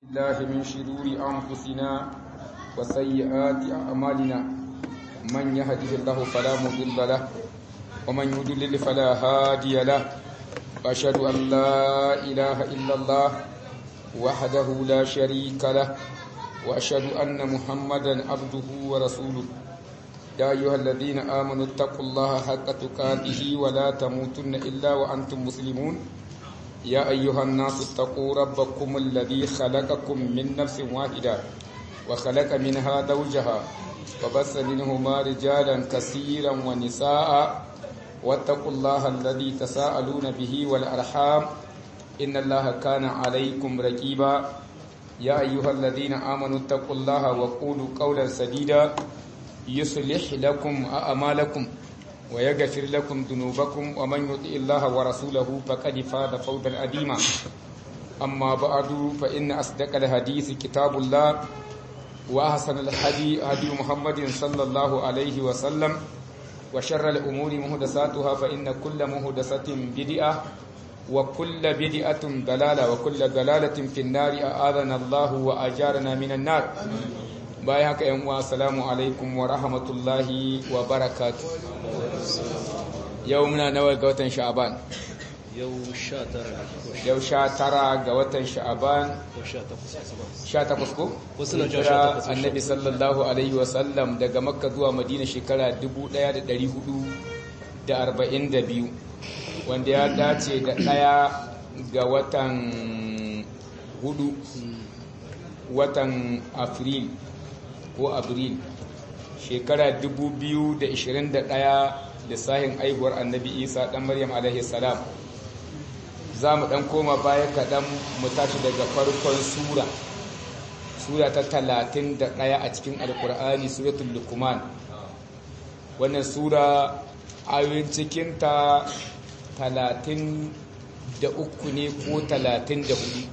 الله من شرور أنفسنا وسيئات أعمالنا من يهده الله فلا مضل له ومن يضلل فلا هادي له وأشهد أن لا إله إلا الله وحده لا شريك له وأشهد أن محمدا عبده ورسوله يا أيها الذين آمنوا اتقوا الله حق تقاته ولا تموتن إلا وأنتم مسلمون يا أيها الناس اتقوا ربكم الذي خلقكم من نفس واحدة وخلق منها زوجها وبث منهما رجالا كثيرا ونساء واتقوا الله الذي تساءلون به والأرحام إن الله كان عليكم رقيبا يا أيها الذين آمنوا اتقوا الله وقولوا قولا سديدا يصلح لكم أعمالكم ويغفر لكم ذنوبكم ومن يطع الله ورسوله فقد فاز فوزا عظيما أما بعد فإن أصدق الحديث كتاب الله وأحسن الهدي هدي محمد صلى الله عليه وسلم وشر الأمور محدثاتها فإن كل محدثة بدعة وكل بدعة ضلالة وكل ضلالة في النار أعاذنا الله وأجارنا من النار bayan haka yan uwa assalamu alaikum wa rahmatullahi wa barakatu yau muna nawa ga watan sha'aban yau sha tara yau sha tara ga watan sha'aban ko sha takwas sha takwas ko Wasu na cewa Hijira sha takwas, annabi sallallahu alaihi wa sallam daga makka zuwa madina shekara 1442 wanda ya dace da ɗaya ga watan hudu watan afril ko abril shekara 2021 lissahin aihuwar annabi isa dan maryam alaihi salam za mu dan koma baya kaɗan mu tashi daga farkon sura sura ta 31 a cikin alkur'ani suratul lukuman wannan sura ayoyin cikinta 33 ne ko 34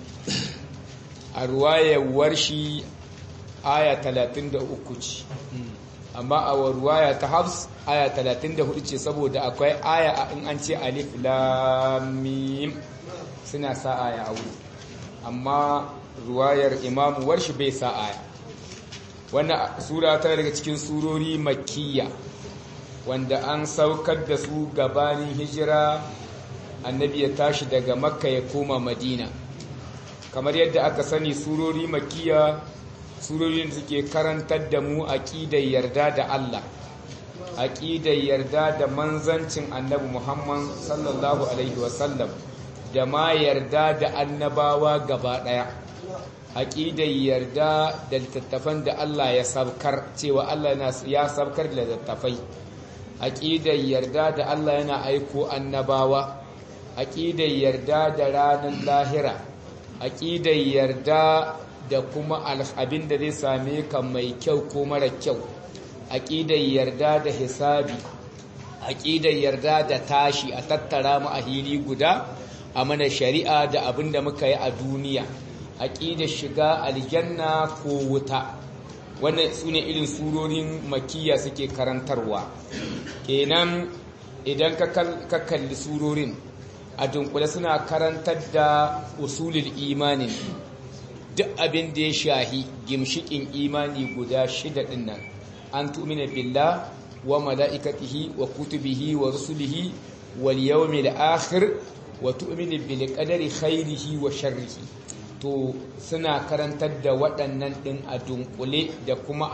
a ruwayar shi aya 33 ce amma a ruwaya ta hafs aya 34 ce saboda akwai aya in an ce alif lamim suna sa aya a wuri amma ruwayar imamu warshi bai sa aya wannan sura ta daga cikin surori makiyya wanda an saukar da su gabanin hijira annabi ya tashi daga makka ya koma madina kamar yadda aka sani surori makiyya surorin suke karantar da mu aqidar yarda da Allah aqidar yarda da manzancin annabi Muhammad sallallahu alaihi wasallam da ma yarda da annabawa gaba daya aqidar yarda da littattafan da Allah ya sabkar cewa Allah ya sabkar da littattafai aqidar yarda da Allah yana aiko annabawa aqidar yarda da ranar lahira aqidar yarda da kuma abin da zai same ka mai kyau ko mara kyau aƙidar yarda da hisabi aƙidar yarda da tashi a tattara mu a hili guda a mana shari'a da abin da muka yi a duniya aƙidar shiga aljanna ko wuta wannan su ne irin surorin makiya suke karantarwa kenan idan ka kalli surorin a dunkule suna karantar da usulul imanin duk abin da ya shahi gimshikin imani guda shida din nan an tu'mina billah wa mala'ikatihi wa kutubihi wa rusulihi wal yawmil akhir wa tu'mina bil qadari khairihi wa sharrihi to suna karantar da waɗannan ɗin a dunkule da kuma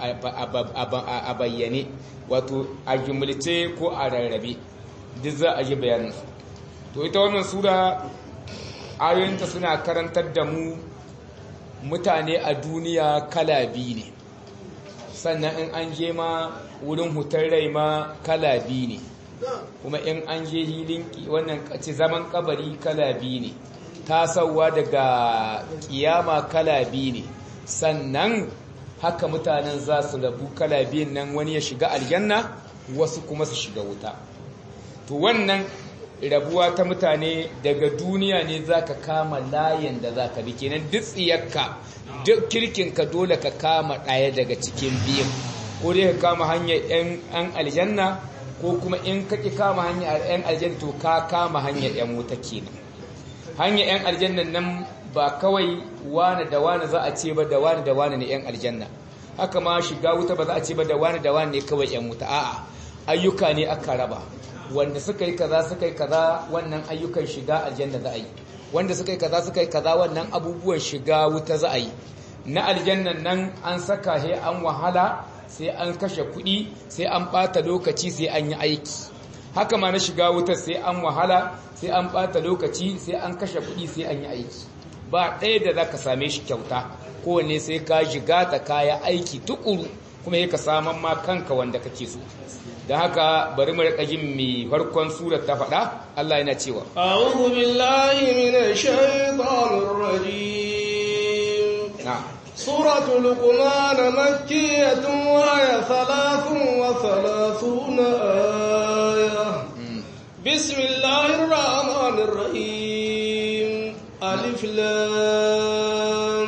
a bayyane wato a jumulce ko a rarrabe duk za a ji bayaninsu to ita wannan sura ayoyinta suna karantar da mu mutane a duniya kala biyu ne sannan in an je ma wurin hutar rai ma kala biyu ne kuma in an je hilin wannan ce zaman kabari kala biyu ne tasowa daga kiyama kala biyu ne sannan haka mutanen za su rabu kala biyun nan wani ya shiga aljanna wasu kuma su shiga wuta to wannan rabuwa ta mutane daga duniya ne za ka kama layin da za ka bi kenan duk tsiyarka duk kirkinka dole ka kama ɗaya daga cikin biyun ko dai ka kama hanyar 'yan aljanna ko kuma in ka ƙi kama hanyar 'yan aljanna to ka kama hanyar 'yan wuta kenan hanyar 'yan aljannan nan ba kawai wani da wani za a ce ba da wani da wani ne 'yan aljanna haka ma shiga wuta ba za a ce ba da wani da wani ne kawai 'yan wuta a'a ayyuka ne aka raba wanda suka yi kaza suka yi kaza wannan ayyukan shiga aljanna za a yi wanda suka yi kaza suka yi kaza wannan abubuwan shiga wuta za a yi na aljannan nan an saka he an wahala sai an kashe kuɗi sai an ɓata lokaci sai an yi aiki haka ma na shiga wutar sai an wahala sai an ɓata lokaci sai an kashe kuɗi sai an yi aiki ba ɗaya da za ka same shi kyauta kowanne sai ka shiga ta kaya aiki tukuru kuma ya ka saman ma kanka wanda kake so da haka bari mu rika jin mai farkon surar ta faɗa Allah yana cewa a'udhu billahi minash shaitanir rajim na'am سورة لقمان مكية وهي ثلاث وثلاثون آية بسم الله الرحمن الرحيم ألف لام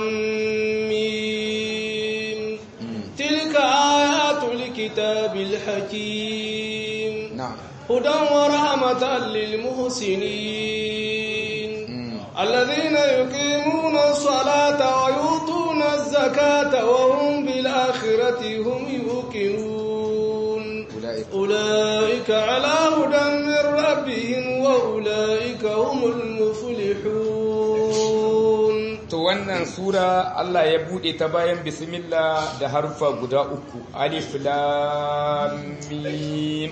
ميم تلك آيات الكتاب الحكيم na'am هدى ورحمة للمحسنين الذين يقيمون الصلاة ويؤتون الزكاة وهم بالآخرة هم يوقنون أولئك. أولئك على هدى من ربهم وأولئك هم المفلحون to wannan sura Allah ya bude ta bayan bismillah da harfa guda uku alif lam mim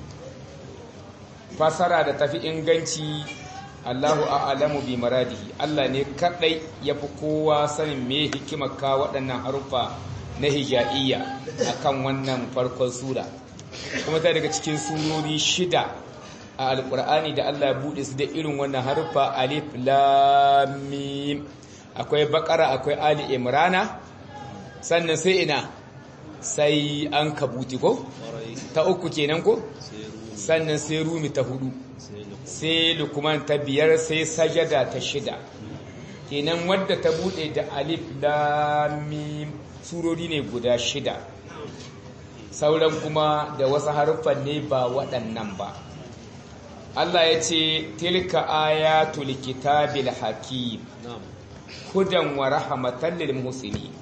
fasara da tafi inganci Allahu a'lamu bi maradihi Allah ne kadai yafi kowa sanin me hikimar ka waɗannan harufa na hija'iyya akan wannan farkon sura kuma ta daga cikin surori shida a alkur'ani da Allah ya bude su da irin wannan harufa alif lam mim akwai bakara akwai ali imrana sannan sai ina sai an kabuti ko ta uku kenan ko sannan sai rumi ta hudu sai lukuman ta biyar sai sajada ta shida kenan wadda ta bude da alif lam mim surori ne guda shida sauran kuma da wasu haruffan ne ba waɗannan ba Allah ya ce tilka ayatul kitabil hakim hudan wa rahmatan lil muslimin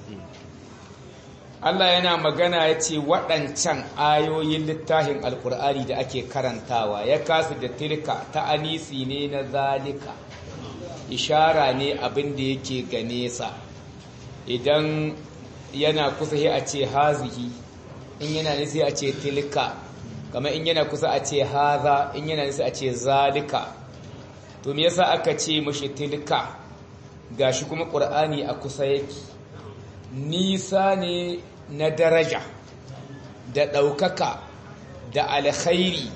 Allah yana magana ya ce waɗancan ayoyin littafin alkur'ani da ake karantawa ya kasu da tilka ta anisi ne na zalika ishara ne abin da yake ga nesa idan yana kusa sai a ce hazihi in yana nisa a ce tilka kamar in yana kusa a ce haza in yana nisa a ce zalika to me yasa aka ce mashi tilka gashi kuma ƙur'ani a kusa yake nisa ne na daraja da ɗaukaka da alkhairi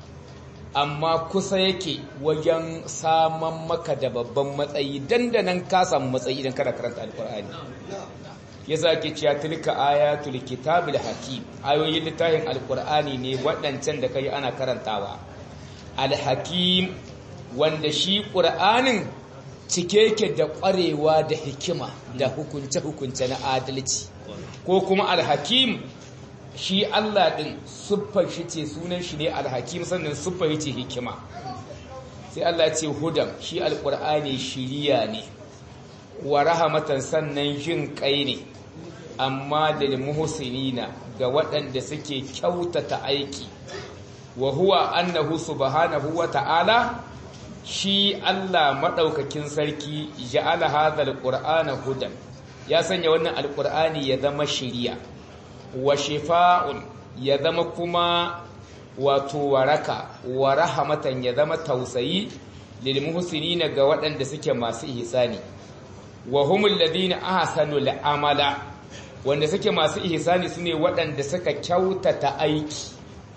amma kusa yake wajen saman maka da babban matsayi dandanan ka samu matsayi idan kada karanta alkur'ani ya ke cewa tilka ayatul kitabil hakim ayoyin littafin alkur'ani ne waɗancan da kai ana karantawa alhakim wanda shi ƙur'anin cike yake da ƙwarewa da hikima da hukunce-hukunce na adalci ko kuma alhakim shi Allah ɗin siffar shi ce sunan shi ne alhakim sannan siffar ce hikima sai Allah ce hudan shi alƙur'ani shiriya ne wa rahamatan sannan jin kai ne amma da muhsinina ga waɗanda suke kyautata aiki wa huwa annahu subhanahu wa ta'ala shi Allah maɗaukakin sarki ja'ala hadhal qur'ana hudan ya sanya wannan alqur'ani ya zama shiriya wa shifa'un ya zama kuma wato waraka wa rahmatan ya zama tausayi lil muhsinina ga waɗanda suke masu ihsani wa humul ladina ahsanul amala wanda suke masu ihsani sune waɗanda suka kyautata aiki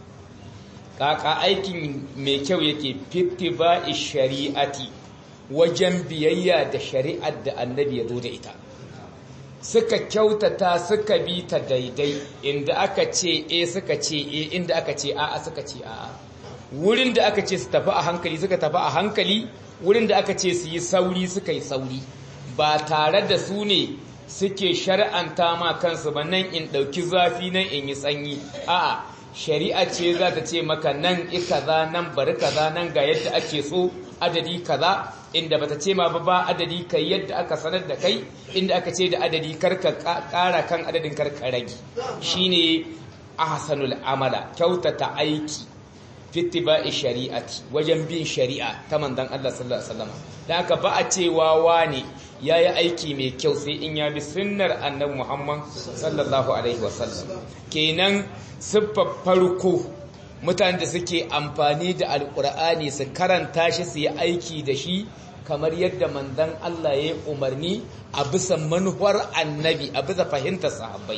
kaka aikin mai kyau yake fittiba'i shari'ati wajen biyayya da shari'ar da annabi ya zo da ita suka kyautata suka bi ta daidai inda aka ce e suka ce e inda aka ce a'a suka ce a'a wurin da aka ce su tafi a hankali suka tafi a hankali wurin da aka ce su yi sauri suka yi sauri ba tare da su ne suke shar'anta ma kansu ba nan in ɗauki zafi nan in yi sanyi a'a shari'a ce za ta ce maka nan kaza nan bari kaza nan ga yadda ake so adadi kaza inda bata ce ma ba ba adadi kai yadda aka sanar da kai inda aka ce da adadi karka kara kan adadin karka rage shine ahsanul amala kyautata aiki fittiba'i shari'ati wajen bin shari'a ta manzon Allah sallallahu alaihi wasallam dan haka ba a cewa wani yayi aiki mai kyau sai in ya bi sunnar annabi Muhammad sallallahu alaihi wasallam kenan siffar farko mutanen da suke amfani da alkur'ani su karanta shi su yi aiki da shi kamar yadda manzon Allah ya yi umarni a bisa manuwar annabi a bisa fahimtar sahabbai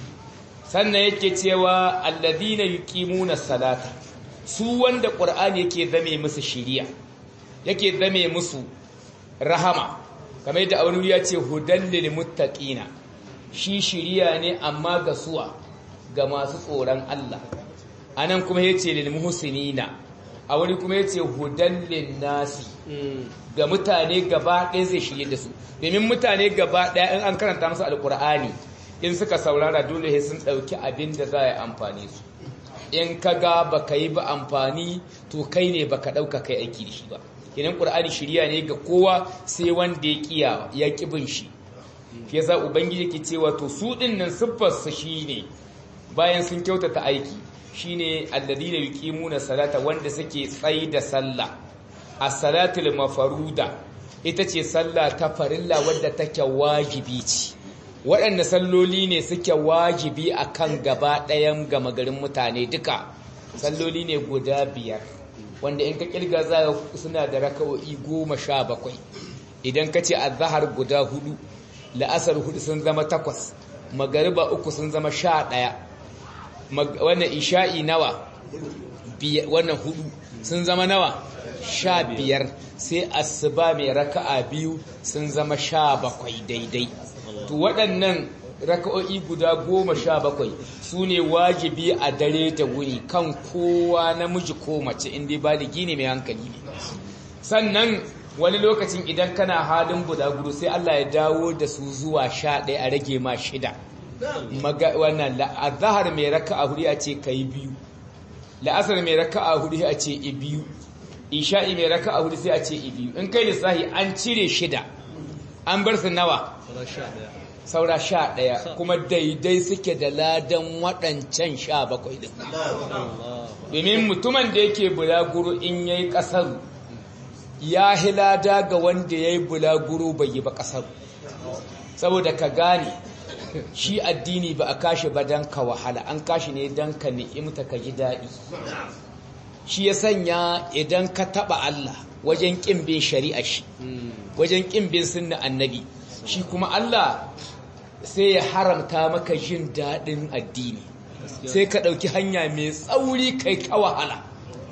sannan yake cewa alladhina yuqimuna salata su wanda qur'ani yake zame musu shiriya yake zame musu rahama kamar yadda wani ya ce hudan lil muttaqina shi shiriya ne amma ga suwa ga masu tsoron Allah anan kuma yace lil muhsinina a wani kuma yace hudan lin nasi ga mutane gaba ɗaya zai shirye da su domin mutane gaba ɗaya in an karanta musu alkur'ani in suka saurara dole sai sun ɗauki abin da za a yi amfani su in ka ga ba ka yi ba amfani to kai ne ba ka ɗauka kai aiki da shi ba kenan ƙur'ani shirya ne ga kowa sai wanda ya kiya ya ƙi bin shi shi yasa ubangiji ke cewa to su ɗin nan siffarsa shine bayan sun kyautata aiki shine alladina yuqimuna salata wanda suke tsayi da sallah as-salatul mafaruda ita ce sallah ta farilla wadda take wajibi ce waɗanda salloli ne suke wajibi akan gaba ɗayan gama garin mutane duka salloli ne guda biyar wanda in ka kirga za suna da raka'o'i goma sha bakwai idan ka ce azahar guda hudu la'asar hudu sun zama takwas magariba uku sun zama sha ɗaya wannan isha'i nawa wannan hudu sun zama nawa sha biyar sai asuba mai raka'a biyu sun zama sha bakwai daidai to waɗannan raka'o'i guda goma sha bakwai su ne wajibi a dare da wuri kan kowa namiji ko mace inda baligi ne mai hankali ne sannan wani lokacin idan kana halin budaguru sai Allah ya dawo da su zuwa sha ɗaya a rage ma shida wannan la'azahar mai raka'a hudu a ce ka yi biyu la'asar mai raka'a hudu a ce i biyu isha'i mai raka'a hudu sai a ce i biyu in kai lissahi an cire shida an bar su nawa saura sha ɗaya kuma daidai suke da ladan waɗancan sha bakwai din domin mutumin da yake bulaguro in ya yi ƙasar ya hilada ga wanda ya yi bulaguro bai yi ba ƙasar saboda ka gane shi addini ba a kashi ba don ka wahala an kashi ne don ka ni'imta ka ji daɗi shi ya sanya idan ka taɓa Allah wajen ƙin bin shari'a shi wajen ƙin bin sunna annabi shi kuma Allah sai ya haramta maka jin daɗin addini sai ka ɗauki hanya mai tsauri kai ka wahala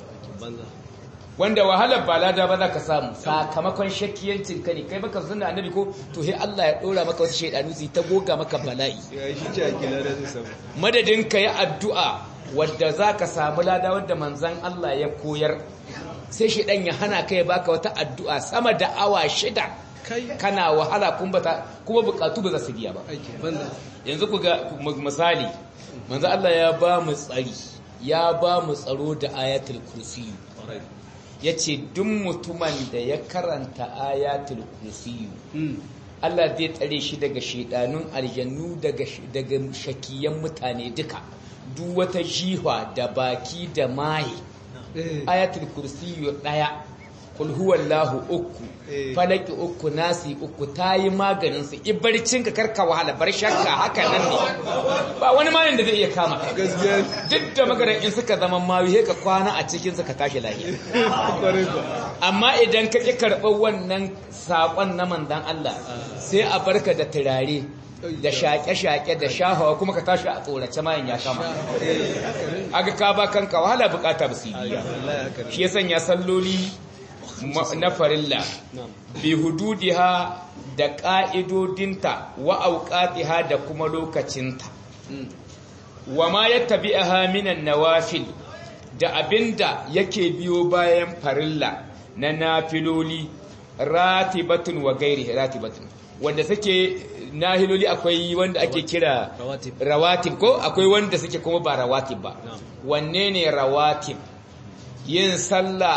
wanda wahalar ba lada ba za ka samu sakamakon shakkiyancin ka ne kai baka sunna annabi ko to sai Allah ya ɗora maka wasu shaidanu su ta goga maka bala'i madadin ka yi addu'a wadda za ka samu lada wadda manzan Allah ya koyar sai shaidan ya hana ka ya baka wata addu'a sama da awa shida kana wahala kuma bukatu ba za su biya ba yanzu ku ga misali manzo Allah ya ba mu tsari ya ba mu tsaro da ayatul kursiyu ya ce duk mutumin da ya karanta ayatul kursiyu Allah zai tsare shi daga shaidanun aljannu daga shakiyan mutane duka duk wata jihwa da baki da maye ayatul kursiyu daya kul huwallahu uku falaki uku nasi uku tayi maganin su ibarcin ka karka wahala bar shakka haka nan ne ba wani mayin da zai iya kama duk da magaran in suka zama mayu he ka kwana a cikin su ka tashi lafiya amma idan ka ki karɓar wannan sakon na manzon Allah sai a barka da turare da shaƙe-shaƙe da shahawa kuma ka tashi a tsorace mayan ya kama aga ka ba kanka wahala bukata ba su biya shi ya sanya salloli na farilla bi hududiha da ƙa'idodinta wa auƙatiha da kuma lokacinta wa ma ya tabi'aha minan nawafil da abinda yake biyo bayan farilla na nafiloli ratibatun wa gairi ratibatun wanda suke nahiloli akwai wanda ake kira rawatib ko akwai wanda suke kuma ba rawatib ba wanne ne rawatib yin sallah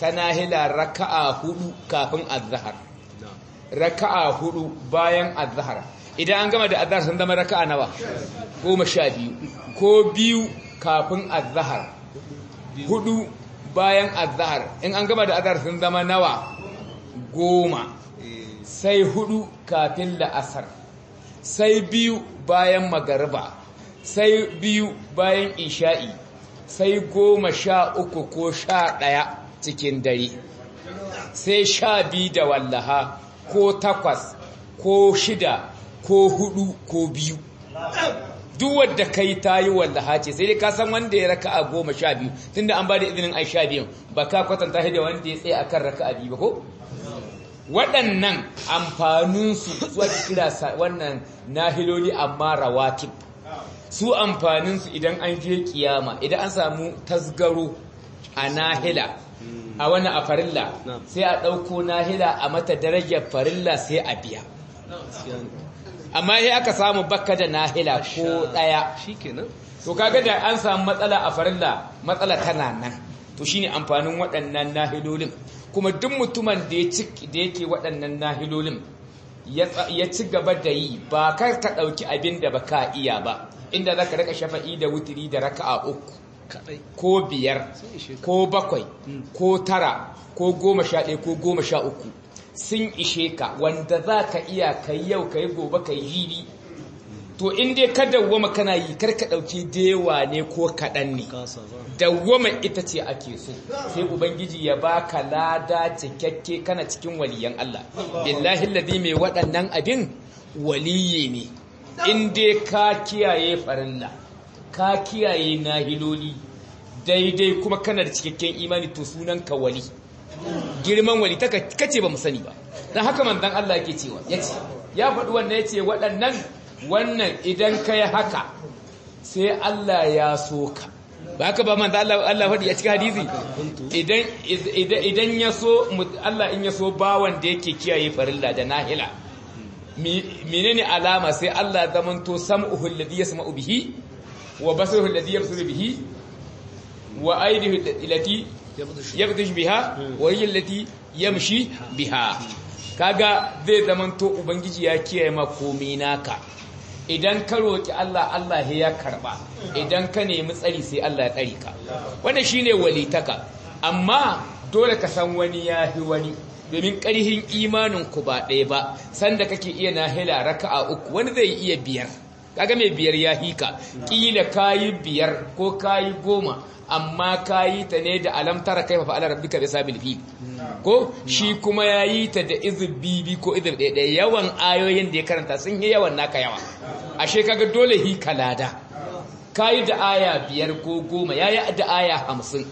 ta nahila raka'a hudu kafin azhar raka'a hudu bayan azhar idan an gama da azhar sun zama raka'a nawa goma sha biyu ko biyu kafin azhar hudu bayan azhar in an gama da azhar sun zama nawa goma sai hudu kafin la'asar sai biyu bayan magariba sai biyu bayan isha'i sai goma sha uku ko sha ɗaya cikin dare sai sha biyu da wallaha ko takwas ko shida ko hudu ko biyu duk wadda kai ta yi wallaha ce sai dai ka san wanda ya raka a goma sha biyu tun da an ba da izinin ai sha biyun ba ka kwatanta shi da wanda ya tsaye a kan raka a biyu ba ko waɗannan amfaninsu zuwa kira wannan nahiloli amma rawatib su amfaninsu idan an je kiyama idan an samu tasgaro a nahila a wani a farilla sai a ɗauko nahila a mata darajar farilla sai a biya amma sai aka samu bakka da nahila ko ɗaya to kaga da an samu matsala a farilla matsala tana nan to shine amfanin waɗannan nahilolin kuma duk mutumin da yake waɗannan nahilolin ya ci gaba da yi ba kar ka ɗauki abin da ba ka iya ba inda za ka raka shafa'i da wutiri da raka'a uku ko biyar ko bakwai ko tara ko goma sha ɗaya ko goma sha uku sun ishe ka wanda za ka iya ka yi yau ka yi gobe ka yi jibi to in dai ka dawwama kana yi kar ka ɗauki dewa ne ko kaɗan ne dawwama ita ce ake so sai ubangiji ya baka lada cikakke kana cikin waliyan Allah billahi alladhi mai waɗannan abin waliye ne in dai ka kiyaye farilla ka kiyaye nahiloli daidai kuma kana da cikakken imani to sunan ka wali girman wali ta kace ba mu sani ba dan haka manzon Allah yake cewa yace ya faɗi wannan yace waɗannan wannan idan ka yi haka sai Allah ya so ka ba haka ba manzo Allah Allah faɗi a cikin hadisi idan idan ya so Allah in ya so bawan da yake kiyaye farilla da nahila menene alama sai Allah zamanto sam'uhu alladhi yasma'u bihi wa basaruhu alladhi yabsuru bihi wa aydihi allati yabtashu biha wa hiya allati yamshi biha kaga zai zamanto ubangiji ya kiyaye ma komai naka idan ka roki Allah Allah ya karba idan ka nemi tsari sai Allah ya tsari ka wannan shine walitaka amma dole ka san wani yafi wani domin ƙarhin imanin ku ba ɗaya ba sanda kake iya nahila raka'a uku wani zai iya biyar kaga mai biyar ya hika kila kayi biyar ko kayi goma amma kayi ta ne da alamtara kai fa ala rabbika bi sabil fi ko shi kuma yayi ta da izib bibi ko izib ɗaya yawan ayoyin da ya karanta sun yi yawan naka yawa ashe kaga dole hi kalada kayi da aya biyar ko goma yayi da aya hamsin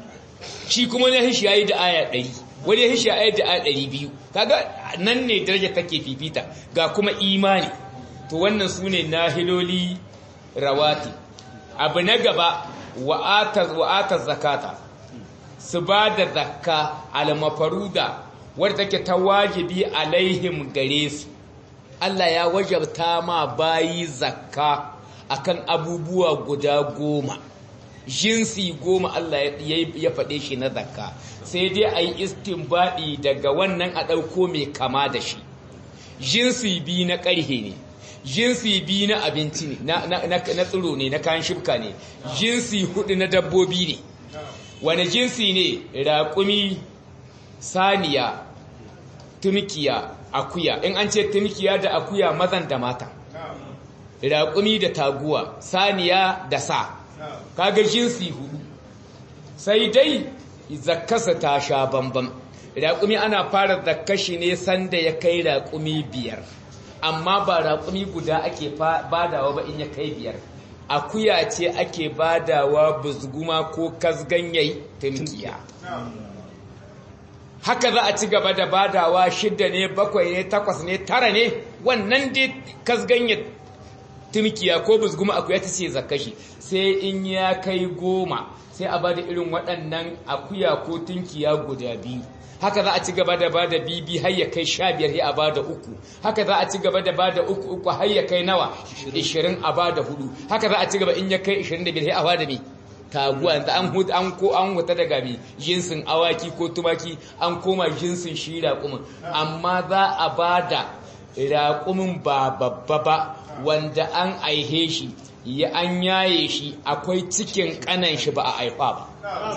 shi kuma ne shi yayi da aya ɗari wani ya shi aya da aya ɗari biyu kaga nan ne daraja take fifita ga kuma imani to wannan su ne nahiloli rawati abu na gaba wa'atar zakata su ba da zakka almafaruda wadda take ta wajibi alaihim gare su Allah ya wajabta ma bayi zakka akan abubuwa guda goma jinsi goma Allah ya faɗe shi na zakka sai dai a yi istinbaɗi daga wannan a ɗauko mai kama da shi jinsi biyu na ƙarhe ne jinsi biyu na abinci ne na tsiro ne na kayan shifka ne jinsi hudu na dabbobi ne wani jinsi ne raƙumi saniya tumkiya akuya in an ce tumkiya da akuya mazan da mata raƙumi da taguwa saniya da sa kaga jinsi hudu sai dai zakkasa ta sha bambam raƙumi ana fara zakkashi ne sanda ya kai raƙumi biyar amma ba raƙumi guda ake badawa ba in ya kai biyar akuya ce ake badawa buzguma ko kasganyai tumkiya haka za a ci gaba da badawa shidda ne bakwai ne takwas ne tara ne wannan dai kasganyar tumkiya ko buzguma akuya ta ce zakashi sai in ya kai goma sai a bada irin waɗannan akuya ko tunkiya guda biyu haka za a ci gaba da bada bibi har ya kai sha biyar a bada uku haka za a ci gaba da bada uku uku har ya kai nawa ishirin a bada hudu haka za a ci gaba in ya kai ishirin da biyar a bada me taguwa da an huta an ko an huta daga bi jinsin awaki ko tumaki an koma jinsin shi raƙumin amma za a bada raƙumin ba babba ba wanda an aihe shi ya an yaye shi akwai cikin kanan shi ba a aifa ba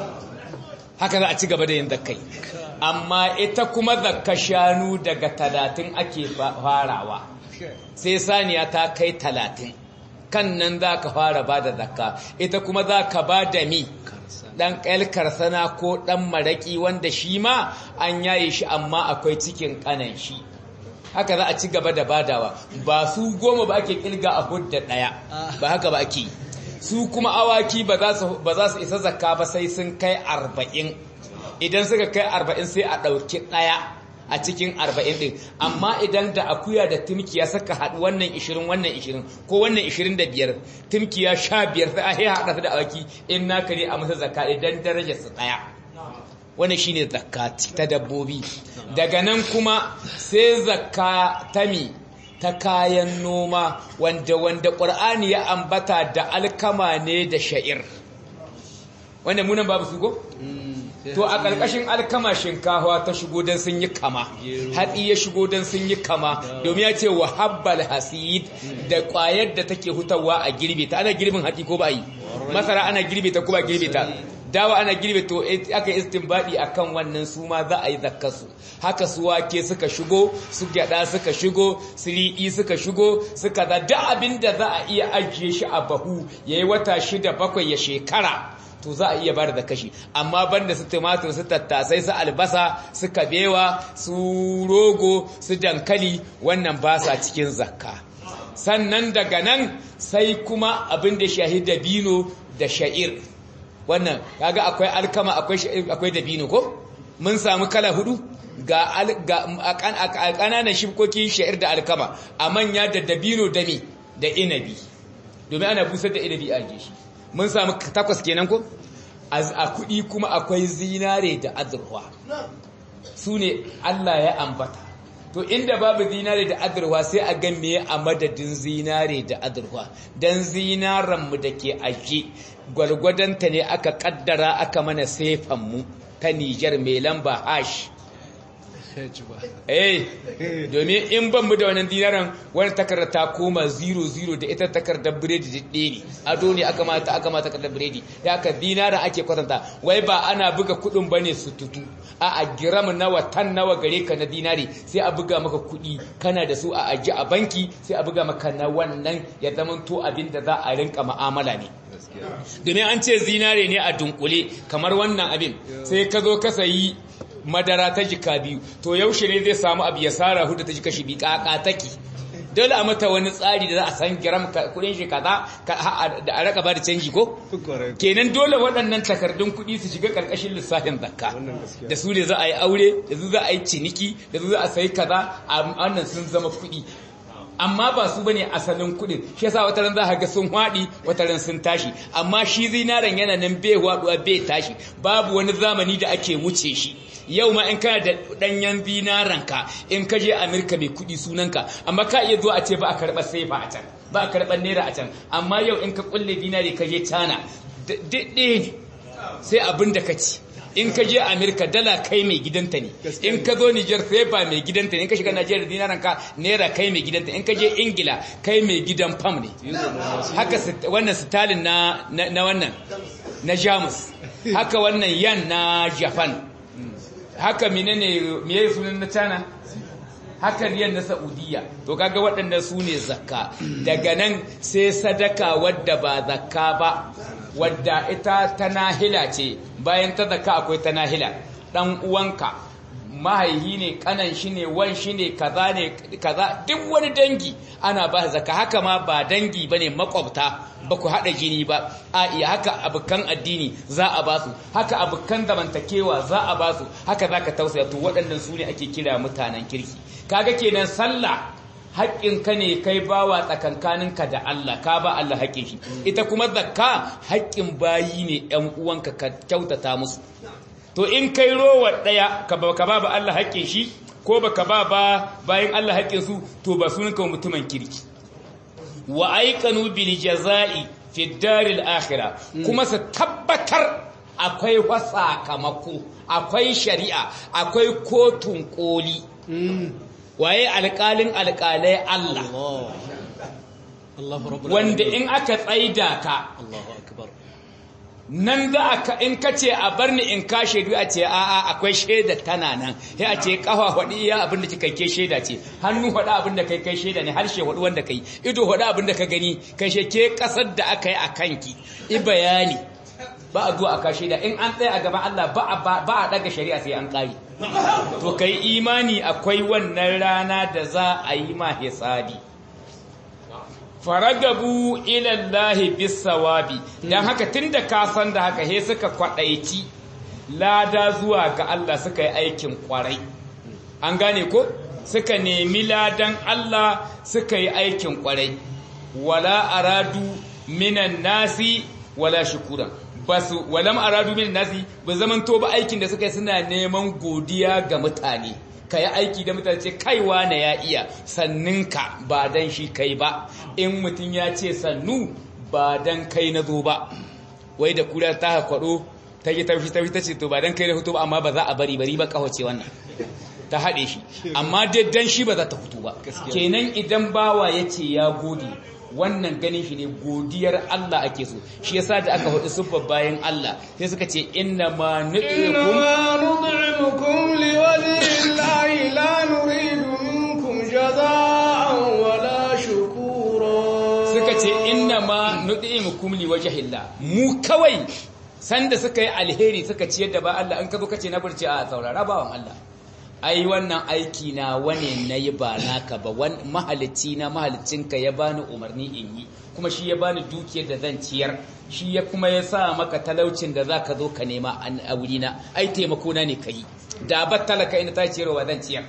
haka za a ci gaba da yin zakai amma ita kuma zakka shanu daga talatin ake farawa sai saniya ta kai talatin kan nan za ka fara ba da zakka ita kuma za ka ba da mi ɗan ƙalkar sana ko ɗan maraƙi wanda shi ma an yaye shi amma akwai cikin ƙanan shi haka za a ci gaba da badawa ba su goma ba ake ƙilga a hudda ɗaya ba haka ba ake su kuma awaki ba za su isa zakka ba sai sun kai arba'in idan suka kai arba'in sai a ɗauki ɗaya a cikin arba'in ɗin amma idan da akuya da timkiya suka haɗu wannan ishirin wannan ishirin ko wannan ishirin da biyar timkiya sha biyar sai a yi haɗa su da awaki in naka ne a masa zakka idan darajar su ɗaya wannan shine zakka ta dabbobi daga nan kuma sai zakka ta mi ta kayan noma wanda wanda ƙur'ani ya ambata da alkama ne da sha'ir wanda munan babu su ko to a ƙarƙashin alkama shinkawa ta shigo don sun yi kama hatsi ya shigo don sun yi kama domin ya ce wa habbal hasid da ƙwayar da take hutawa a girbe ta ana girbin hatsi ko ba yi masara ana girbe ta ko ba girbe ta dawa ana girbe to aka istinbadi akan wannan su ma za a yi zakkasu haka su wake suka shigo su gyada suka shigo su riɗi suka shigo suka da duk abin da za a iya ajiye shi a bahu yayi wata shida bakwai ya shekara to za a iya bar da kashi amma banda su tumatur su tattasai su albasa su kabewa su rogo su dankali wannan ba sa cikin zakka sannan daga nan sai kuma abin da shahi dabino da sha'ir wannan kaga akwai alkama akwai akwai dabino ko mun samu kala hudu ga a kananan shibkoki sha'ir da alkama a manya da dabino da mi da inabi domin ana busar da inabi a shi mun samu takwas kenan ko a kudi kuma akwai zinare da azurwa su ne Allah ya ambata to inda babu zinare da azurwa sai a ga me a madadin zinare da azurwa dan zinaran mu dake aje gwargwadonta ne aka kaddara aka mana sefan mu ta Niger mai lamba hash eh domin in ban mu da wannan dinaran wani takarda ta koma 00 da ita takardar biredi didde ne ado ne aka mata aka mata takardar biredi da aka dinaran ake kwatanta wai ba ana buga kudin bane su tutu a a gram nawa tan nawa gare ka na dinari sai a buga maka kudi kana da su a aji a banki sai a buga maka na wannan ya zamanto abin da za a rinka mu'amala ne domin an ce zinare ne a dunkule kamar wannan abin sai ka zo ka sayi madara ta jika biyu to yaushe ne zai samu abu ya sara hudu ta jika shi bi kaka take dole a mata wani tsari da za a san giram kudin shi kaza da a raka ba da canji ko kenan dole waɗannan takardun kuɗi su shiga ƙarƙashin lissafin zakka da su ne za a yi aure da su za a yi ciniki da su za a sayi kaza a wannan sun zama kuɗi amma ba su bane asalin kudin shi yasa wata ran za ka ga sun hwadi wata ran sun tashi amma shi zinaren yana nan bai hwaduwa bai tashi babu wani zamani da ake wuce shi yau ma in kana da danyen zinaren ka in ka je Amerika mai kudi sunanka amma ka iya zuwa a ce ba a karɓar saifa a can ba a karɓar naira a can amma yau in ka kulle dinari ka je China daɗe ne sai abin da ka ci in ka je Amerika dala kai mai gidanta ne in ka zo Niger sai ba mai gidanta ne in ka shiga Najeriya dinaran ka naira kai mai gidanta in ka je Ingila kai mai gidan fam ne haka wannan Stalin na na wannan na Jamus haka wannan yan na Japan haka menene meye sunan na China haka riyan na Saudiya to kaga waɗannan su ne zakka daga nan sai sadaka wadda ba zakka ba wadda ita ta nahila ce bayan ta zaka akwai ta nahila dan uwanka mahaihi ne kanan shi ne wan shi ne kaza ne kaza duk wani dangi ana ba zaka haka ma ba dangi bane makwabta ba ku hada jini ba a iya haka abukan addini za a ba su haka abukan zamantakewa za a ba su haka zaka tausaya to waɗannan su ne ake kira mutanen kirki kaga kenan sallah haƙƙinka ne kai bawa tsakankaninka da Allah ka ba Allah haƙƙin shi ita kuma zakka haƙƙin bayi ne ƴan uwanka ka kyautata musu to in kai rowa ɗaya ka ba ka ba Allah haƙƙin shi ko baka ba ba bayan Allah haƙƙin su to ba sunan ka mutumin kirki wa aikanu bil jazai fi daril akhirah kuma su tabbatar akwai sakamako akwai shari'a akwai kotun koli waye alƙalin alƙalai Allah Allah Allahu rabbul wanda alamin. in aka tsaida ka Allahu akbar nan za a in ka ce a bar ni in ka shaidu a ce a'a akwai shaida tana nan sai a ce kafa hudu iya abin da kika ke shaida ce hannu hudu abin da kai kai shaida ne harshe hudu wanda kai ido hudu abin da ka gani kai ke kasar da aka yi a kanki i bayani ba a zuwa aka shaida in an tsaya a gaban Allah ba a ba a daga shari'a sai an kare to kai imani akwai wannan rana da za a yi ma hisabi faragabu ilallahi bisawabi dan haka tunda ka san da haka he suka kwadaici lada zuwa ga Allah suka yi aikin kwarai an gane ko suka nemi ladan Allah suka yi aikin kwarai wala aradu minan nasi wala shukuran basu walam aradu minan nasi ba zaman to ba aikin da suka yi suna neman godiya ga mutane ka yi aiki da mutane ce kaiwa na ya iya sanninka ba dan shi kai ba in mutum ya ce sannu ba dan kai na zo ba wai da kura ta kwaɗo ta yi tafi tafi ta ce to ba dan kai na fito ba amma ba za a bari bari ba kawace wannan ta haɗe shi amma dai dan shi ba za ta fito ba kenan idan bawa ya ce ya gode wannan ganin shi ne godiyar Allah ake so shi yasa da aka hudu sufar bayan Allah sai suka ce inna ma nu'ikum إنما نطعمكم لوجه الله لا نريد منكم جزاء ولا شكورا suka ce inna ma nu'imukum li wajhillah mu kawai sanda suka yi alheri suka ciyar da ba Allah an ka zo kace na burce a saurara bawan Allah ai wannan aiki na wane nayi ba naka ba wan mahalicci na mahalicinka ya bani umarni in yi kuma shi ya bani dukiyar da zan ciyar shi ya kuma ya sa maka talaucin da zaka zo ka nema a wurina ai taimako na ne kai da ba talaka ina ta ciyarwa zan ciyar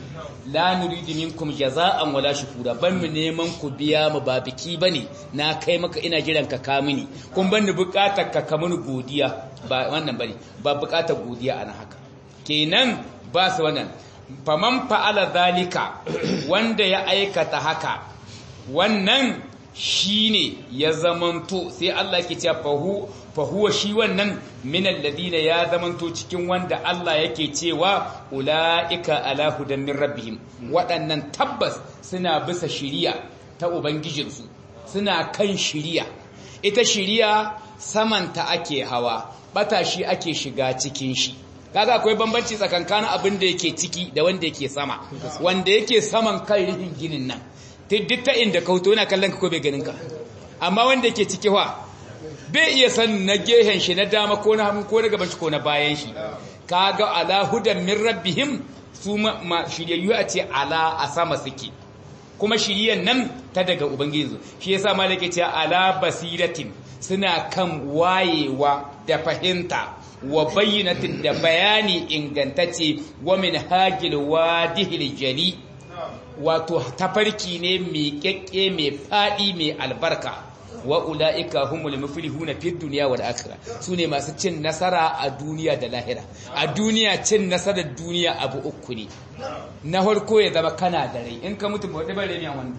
la nuridu minkum jaza'an wala shukura ban mu neman ku biya mu ba biki bane na kai maka ina jiran ka ka mini kun ban ni bukatar ka ka mini godiya ba wannan bane ba bukatar godiya ana haka kenan ba su wannan faman fa'ala zalika wanda ya aikata haka wannan shine ya zamanto sai Allah ke cewa fahu fahuwa shi wannan min alladhina ya zamanto cikin wanda Allah yake cewa ulaika ala hudan min rabbihim waɗannan tabbas suna bisa shiriya ta ubangijinsu suna kan shiriya ita shiriya samanta ake hawa bata shi ake shiga cikin shi kaga akwai bambanci tsakankanin abin da yake ciki da wanda yake sama wanda yake saman kan rufin ginin nan duk ta inda ka hoto yana kallon ka ko bai ganin ka amma wanda yake ciki wa bai iya san na gehen shi na dama ko na hagu ko na gaban shi ko na bayan shi kaga ala hudan min rabbihim su ma shiryayyu a ce ala a sama suke kuma shiriyan nan ta daga ubangiji shi yasa malaka ce ala basiratin suna kan wayewa da fahimta wa bayyinatin da bayani ingantacce wa min hagil wadihil jali wato tafarki ne mai kyakke mai fadi mai albarka wa ula'ika humul muflihuna fid dunya wal akhirah sune masu cin nasara a duniya da lahira a duniya cin nasarar duniya abu uku ne na farko ya zama kana da rai in ka mutu ba da bare ne wannan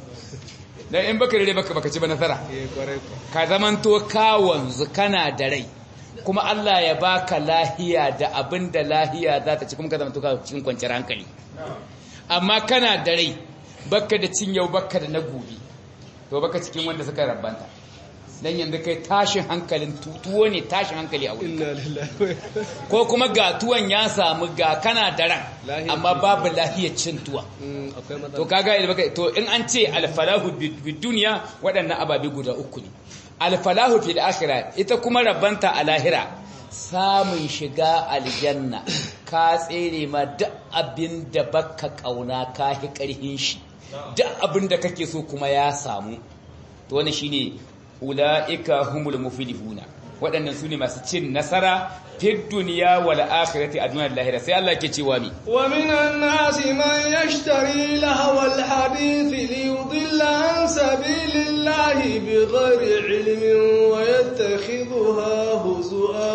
dan in baka da baka baka ci ba nasara ka zamanto ka wanzu kana da rai kuma Allah ya baka lahiya da abin da lahiya za ta ci kuma ka zamanto ka cikin kwanciyar hankali amma kana da rai baka da cin yau baka da na gobe to baka cikin wanda suka rabanta dan yanzu kai tashin hankalin tuwo ne tashin hankali a wurin ko kuma ga tuwon ya samu ga kana da ran amma babu lahiyar cin tuwa to kaga idan baka to in an ce alfalahu bid dunya waɗannan ababe guda uku ne alfalahu fil akhirah ita kuma rabanta a lahira samun shiga aljanna ka tsere ma duk abin da baka kauna ka hi karhin shi duk abin da kake so kuma ya samu to wannan shine ulaika humul muflihuna waɗannan su ne masu cin nasara fi duniya wal akhirati a duniyar lahira sai Allah ke cewa mi wa minan nasi man yashtari lahwal hadith li yudilla an sabilillahi bighairi ilmin wa yattakhidhuha huzua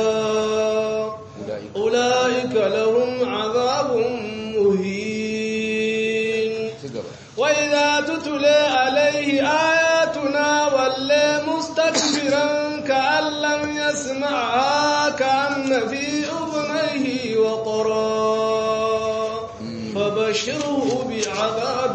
ulaika lahum adhabun muhin wa idha tutla alayhi ayatuna walla يسمعها كأن في أذنيه وقرا فبشره بعذاب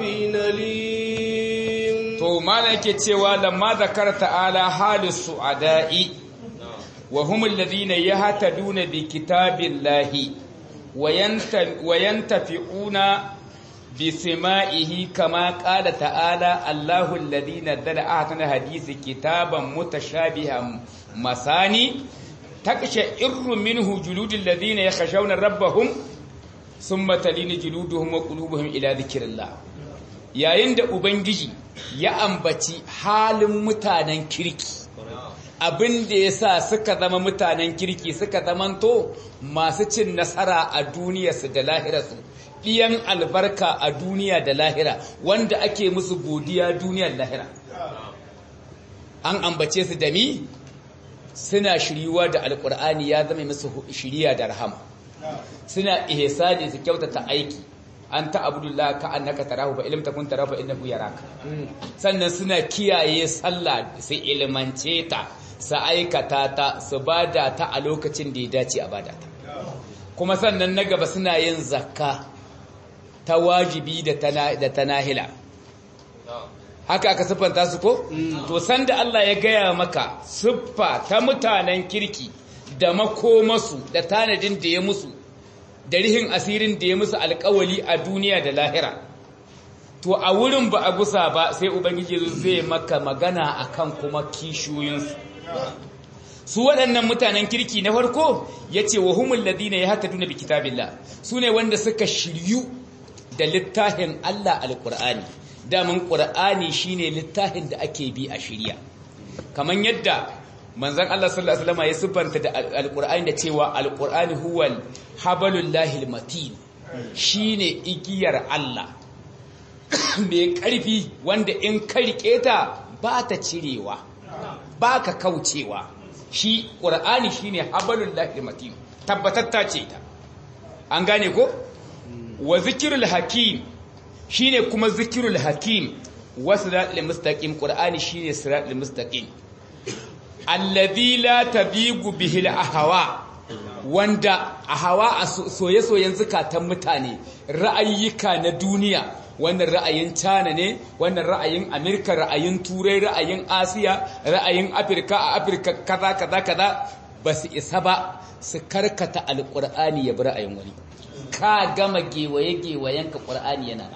أليم to malam yake cewa lamma zakar ta'ala halis su'ada'i wa humul ladhina yahtaduna bi kitabillahi wa yanta wa yantafi'una bi sama'ihi kama qala ta'ala Allahu alladhina dala ahsana hadisi kitaban mutashabihan masani taqsha'irru minhu juludul ladhina yakhshawna rabbahum thumma talinu juluduhum wa qulubuhum ila dhikrillah yayin da ubangiji ya ambaci halin mutanen kirki abin da ya sa suka zama mutanen kirki suka zamanto masu cin nasara a duniyarsu da lahirarsu ɗiyan albarka a duniya da lahira wanda ake musu godiya duniyar lahira an ambace su da mi suna shiriwa da alkur'ani ya zama musu shiriya da rahama suna ihsani su kyautata aiki an ta abdullah ka annaka tarahu fa ilm takun tarahu fa innahu yaraka sannan suna kiyaye sallah su ilmance ta su aikata ta su bada ta a lokacin da ya dace a bada ta kuma sannan na gaba suna yin zakka ta wajibi da ta nahila haka aka siffanta su ko to sanda Allah ya gaya maka siffa ta mutanen kirki da makomasu da tanadin da ya musu da rihin asirin da ya musu alkawali a duniya da lahira to a wurin ba a gusa ba sai ubangiji zai maka magana akan kuma kishiyoyinsu su waɗannan mutanen kirki na farko ya ce wa humul ladina ya hata duna bi kitabillah su ne wanda suka shiryu da littafin Allah alƙur'ani damin ƙur'ani shine littafin da ake bi a shirya kamar yadda manzon Allah sallallahu alaihi wasallam ya siffanta da alƙur'ani da cewa alƙur'ani huwal habalul lahil matin shine igiyar Allah mai ƙarfi wanda in ka riƙe ta ba ta cirewa ba ka kaucewa shi ƙur'ani shine habalul lahil matin tabbatatta ce ta an gane ko wa zikirul hakim shine kuma zikirul hakim wa siratul mustaqim qur'ani shine siratul mustaqim alladhi la tabigu bihi al-ahwa wanda ahwa a soye-soyen zukatan mutane ra'ayyuka na duniya wannan ra'ayin China ne wannan ra'ayin Amerika ra'ayin Turai ra'ayin Asiya ra'ayin Afirka a Afirka kaza kaza kaza basu isa ba su karkata alqur'ani ya bi ra'ayin wani ka gama gewaye-gewayenka ƙwar'ani yana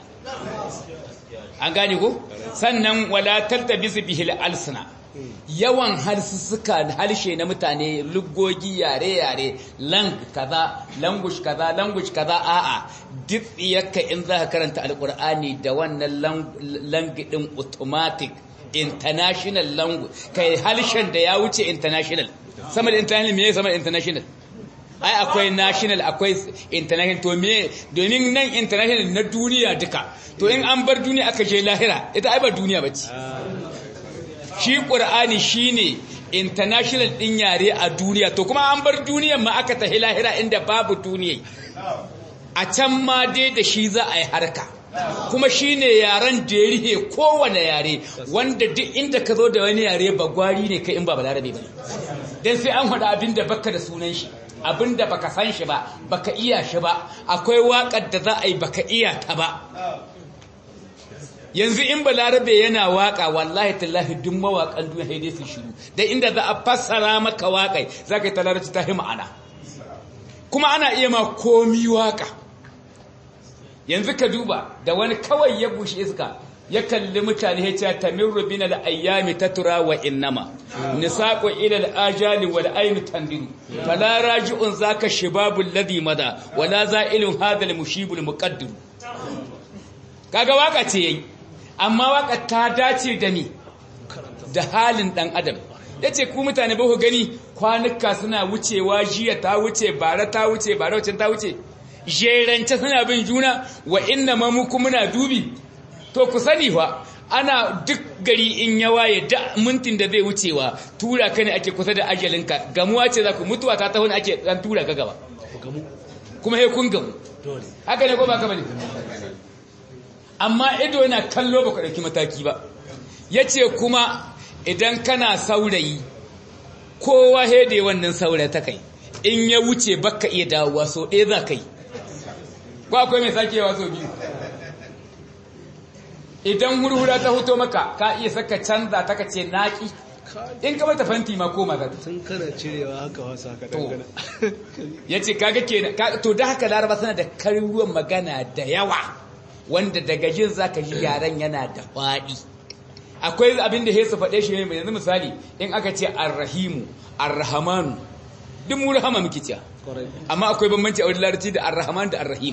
an gane ko sannan walatar da bisu bihil alsuna yawan harsussuka harshe na mutane lugogi yare-yare lang kaza language kaza language kaza a'a duk yakka in za ka karanta alƙur'ani da wannan langidin automatic international language kai harshen da ya wuce international sama da international me sama da international ai akwai national akwai international to me domin nan international na duniya duka to in an bar duniya aka je lahira ita ai ba duniya bace shi qur'ani shine international din yare a duniya to kuma an bar duniyar ma aka tahi lahira inda babu duniya a can ma dai da shi za a yi harka kuma shine yaren da ya rihe kowane yare wanda duk inda ka zo da wani yare ba gwari ne kai in ba balarabe ba dan sai an faɗa abin da baka da sunan shi abinda baka san shi ba baka iya shi ba akwai waƙar da za a yi baka iya ta ba yanzu in balarabe yana waƙa wallahi tallahi duk mawaƙan duniya sai dai su shiru da inda za a fassara maka waƙai za ka yi talarci ta ma'ana kuma ana iya ma komi waƙa yanzu ka duba da wani kawai ya bushe iska ya kalli mutane ya ce tamirru bin al-ayyami tatura wa innama nisaqu ila al-ajali wal ayn tandiru fala raji'un zaka shibabul ladhi mada wala za'ilun hadha al-mushibul muqaddir kaga waka ce yayi amma waka ta dace da ni da halin dan adam yace ku mutane ba ku gani kwanuka suna wucewa jiya ta wuce bara ta wuce bara wacce ta wuce jerance suna bin juna wa inna ma mu muna dubi to ku sani fa ana duk gari in ya waye da mintin da zai wucewa tura ka ne ake kusa da ajalinka gamuwa ce za ku mutuwa ta taho ake dan tura ka gaba kuma he kun gamu haka ne ko ba kama ne amma ido yana kallo ba ku ɗauki mataki ba ya ce kuma idan kana saurayi kowa hede wannan saura ta kai in ya wuce baka iya dawowa so ɗaya za ka yi ko akwai mai sakewa so biyu idan hurhura ta huto maka ka iya saka canza ta kace naki in ka mata fanti ma koma za ta tun kana cirewa haka wasa ka To. dangana ya ce kaga kenan ka- to da haka laraba suna da karuwan magana da yawa wanda daga jin zaka ji yaren yana da faɗi akwai abin da hesu faɗe shi ne yanzu misali in aka ce arrahimu arrahamanu duk mu rahama muke cewa amma akwai bambanci a wani larabci da arrahaman da arrahim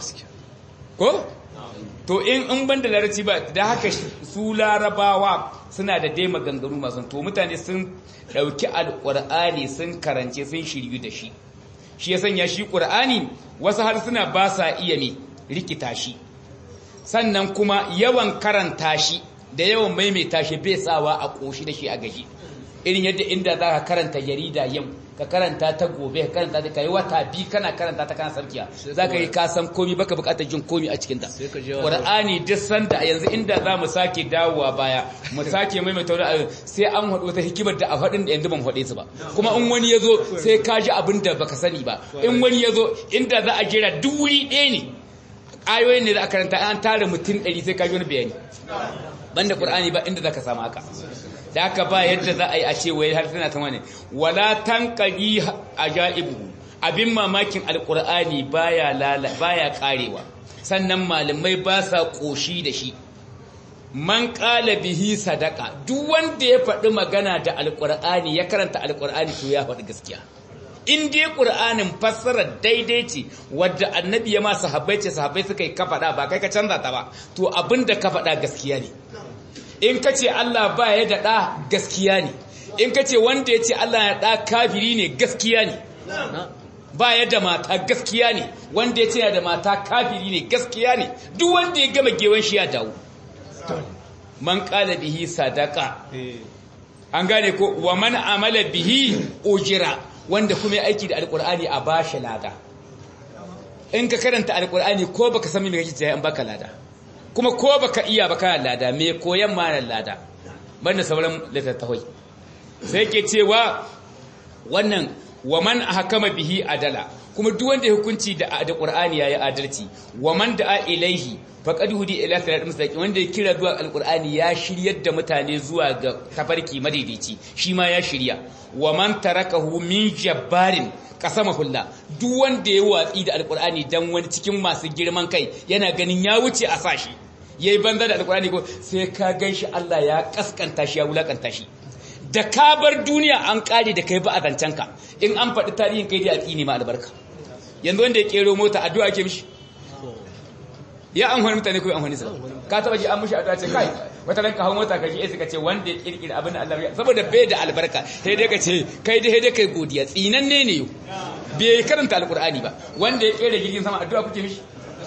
ko to in in ban da larabci ba da haka su larabawa suna da dai maganganu masu to mutane sun ɗauki alƙur'ani sun karance sun shiryu da shi shi ya sanya shi ƙur'ani wasu harsuna ba sa iya ne rikita shi sannan kuma yawan karanta shi da yawan maimaita shi bai sawa a ƙoshi da shi a gaji irin yadda inda za ka karanta jarida yau ka karanta ta gobe ka karanta ta kai wata bi kana karanta ta kana sarkiya za ka yi kasan komi baka bukatar jin komi a cikinta Sai ka je wa- ƙur'ani duk sanda yanzu inda za mu sake dawowa baya mu sake maimaita wani abu sai an haɗu wata hikimar da a faɗin da yanzu ban faɗe su ba kuma in wani ya zo sai ka ji abin da baka sani ba in wani ya zo inda za a jera duk wuri ɗaya ne ayoyin ne da aka karanta an tara mutum ɗari sai ka ji wani bayani banda qur'ani ba inda zaka samu haka da haka ba yadda za a yi a ce wai har tana ta wani wala tanqadi ajaibu abin mamakin alqur'ani baya lala baya karewa sannan malamai ba sa koshi da shi man qala bihi sadaqa duk wanda ya faɗi magana da alqur'ani ya karanta alqur'ani to ya faɗi gaskiya in dai ƙur'anin fassarar daidai ce wadda annabi ya ma sahabbai ce sahabbai suka yi ka faɗa ba kai ka canza ta ba to abin da ka faɗa gaskiya ne in ka ce Allah ba ya da ɗa gaskiya ne in ka ce wanda ya ce Allah ya ɗa kafiri ne gaskiya ne ba ya da mata gaskiya ne wanda ya ce ya da mata kafiri ne gaskiya ne duk wanda ya gama gewan shi ya dawo man qala bihi sadaqa an gane ko wa man amala bihi ujira wanda kuma ya aiki da alkur'ani a bashi lada in ka karanta alkur'ani ko baka san me kake cewa in baka lada kuma ko baka iya baka lada me koyan ma lada banda sauran littattafai sai ke cewa wannan wa man ahkama bihi adala kuma duk wanda ya hukunci da da qur'ani yayi adalci wa man da'a ilaihi faqad hudi ila siratal mustaqim wanda ya kira zuwa alqur'ani ya shiryar da mutane zuwa ga tafarki madaidaici shi ma ya shirya wa man tarakahu min jabbarin kasama hulla duk wanda ya watsi da alqur'ani dan wani cikin masu girman kai yana ganin ya wuce a sashi yayi banza da alqur'ani ko sai ka ganshi Allah ya kaskanta shi ya wulakanta shi da ka bar duniya an kare da kai ba a zancenka in an faɗi tarihin kai da a tsini ma albarka yanzu wanda ya kero mota addu'a ke mishi ya an wani mutane ko an wani sa ka taba ji an mishi addu'a ce kai wata ranka hawo mota ka ji sai ka ce wanda ya kirkira abin da Allah ya saboda bai da albarka sai dai ka ce kai dai dai kai godiya tsinanne ne yau bai karanta alqur'ani ba wanda ya kera jirgin sama addu'a kuke mishi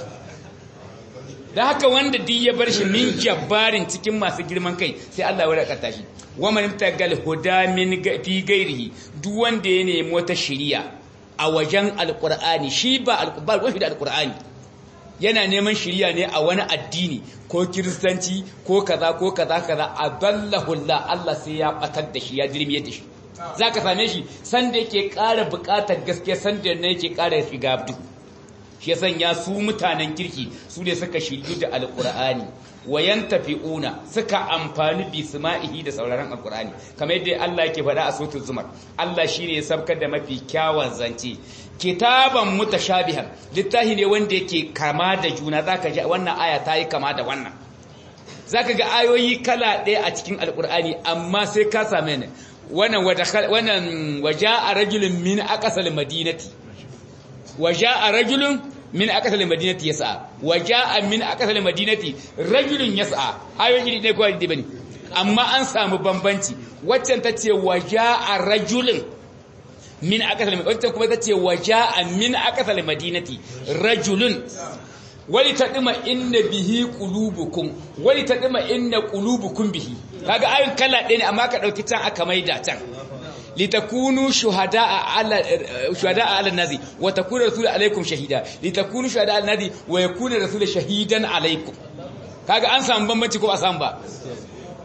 da haka wanda duk ya bar shi min jabbarin cikin masu girman kai sai Allah ya wadakata shi wa man tagal huda min fi gairihi duk wanda ya nemi wata shiriya a wajen alqur'ani shi ba alqur'ani wani da alqur'ani yana neman shiriya ne a wani addini ko kiristanci ko kaza ko kaza kaza adallahu Allah Allah sai ya batar da shi ya dirmiyar da shi zaka same shi sanda yake ƙara buƙatar gaskiya sanda ne yake ƙara shiga duhu shi sanya su mutanen kirki su ne suka shiryu da alkur'ani wayan tafi'una suka amfani bi sama'ihi da sauraron alkur'ani kamar yadda Allah yake faɗa a suratul zumar Allah shine ya sabkar da mafi kyawun zance kitaban mutashabihan littafi ne wanda yake kama da juna zaka ji wannan aya ta yi kama da wannan zaka ga ayoyi kala ɗaya a cikin alkur'ani amma sai ka same ne wannan wannan waja'a rajulun min aqsal madinati وجاء رجل من أقصى المدينة يسعى وجاء من أقصى المدينة رجل يسعى ayoyin iri ne kawai bane amma an samu bambanci waccan tace waja'a rajulun min aqsal madinati waccan kuma tace waja'a min aqsal madinati rajulun wali tadima inna bihi qulubukum wali tadima inna qulubukum bihi kaga ayoyin kala ɗaya ne amma ka dauki can aka maida can litakunu shuhada'a ala shuhada'a ala nazi wa takuna rasul alaikum shahida litakunu shuhada'a ala nazi wa yakuna rasul shahidan alaikum kaga an samu bambanci ko a samu ba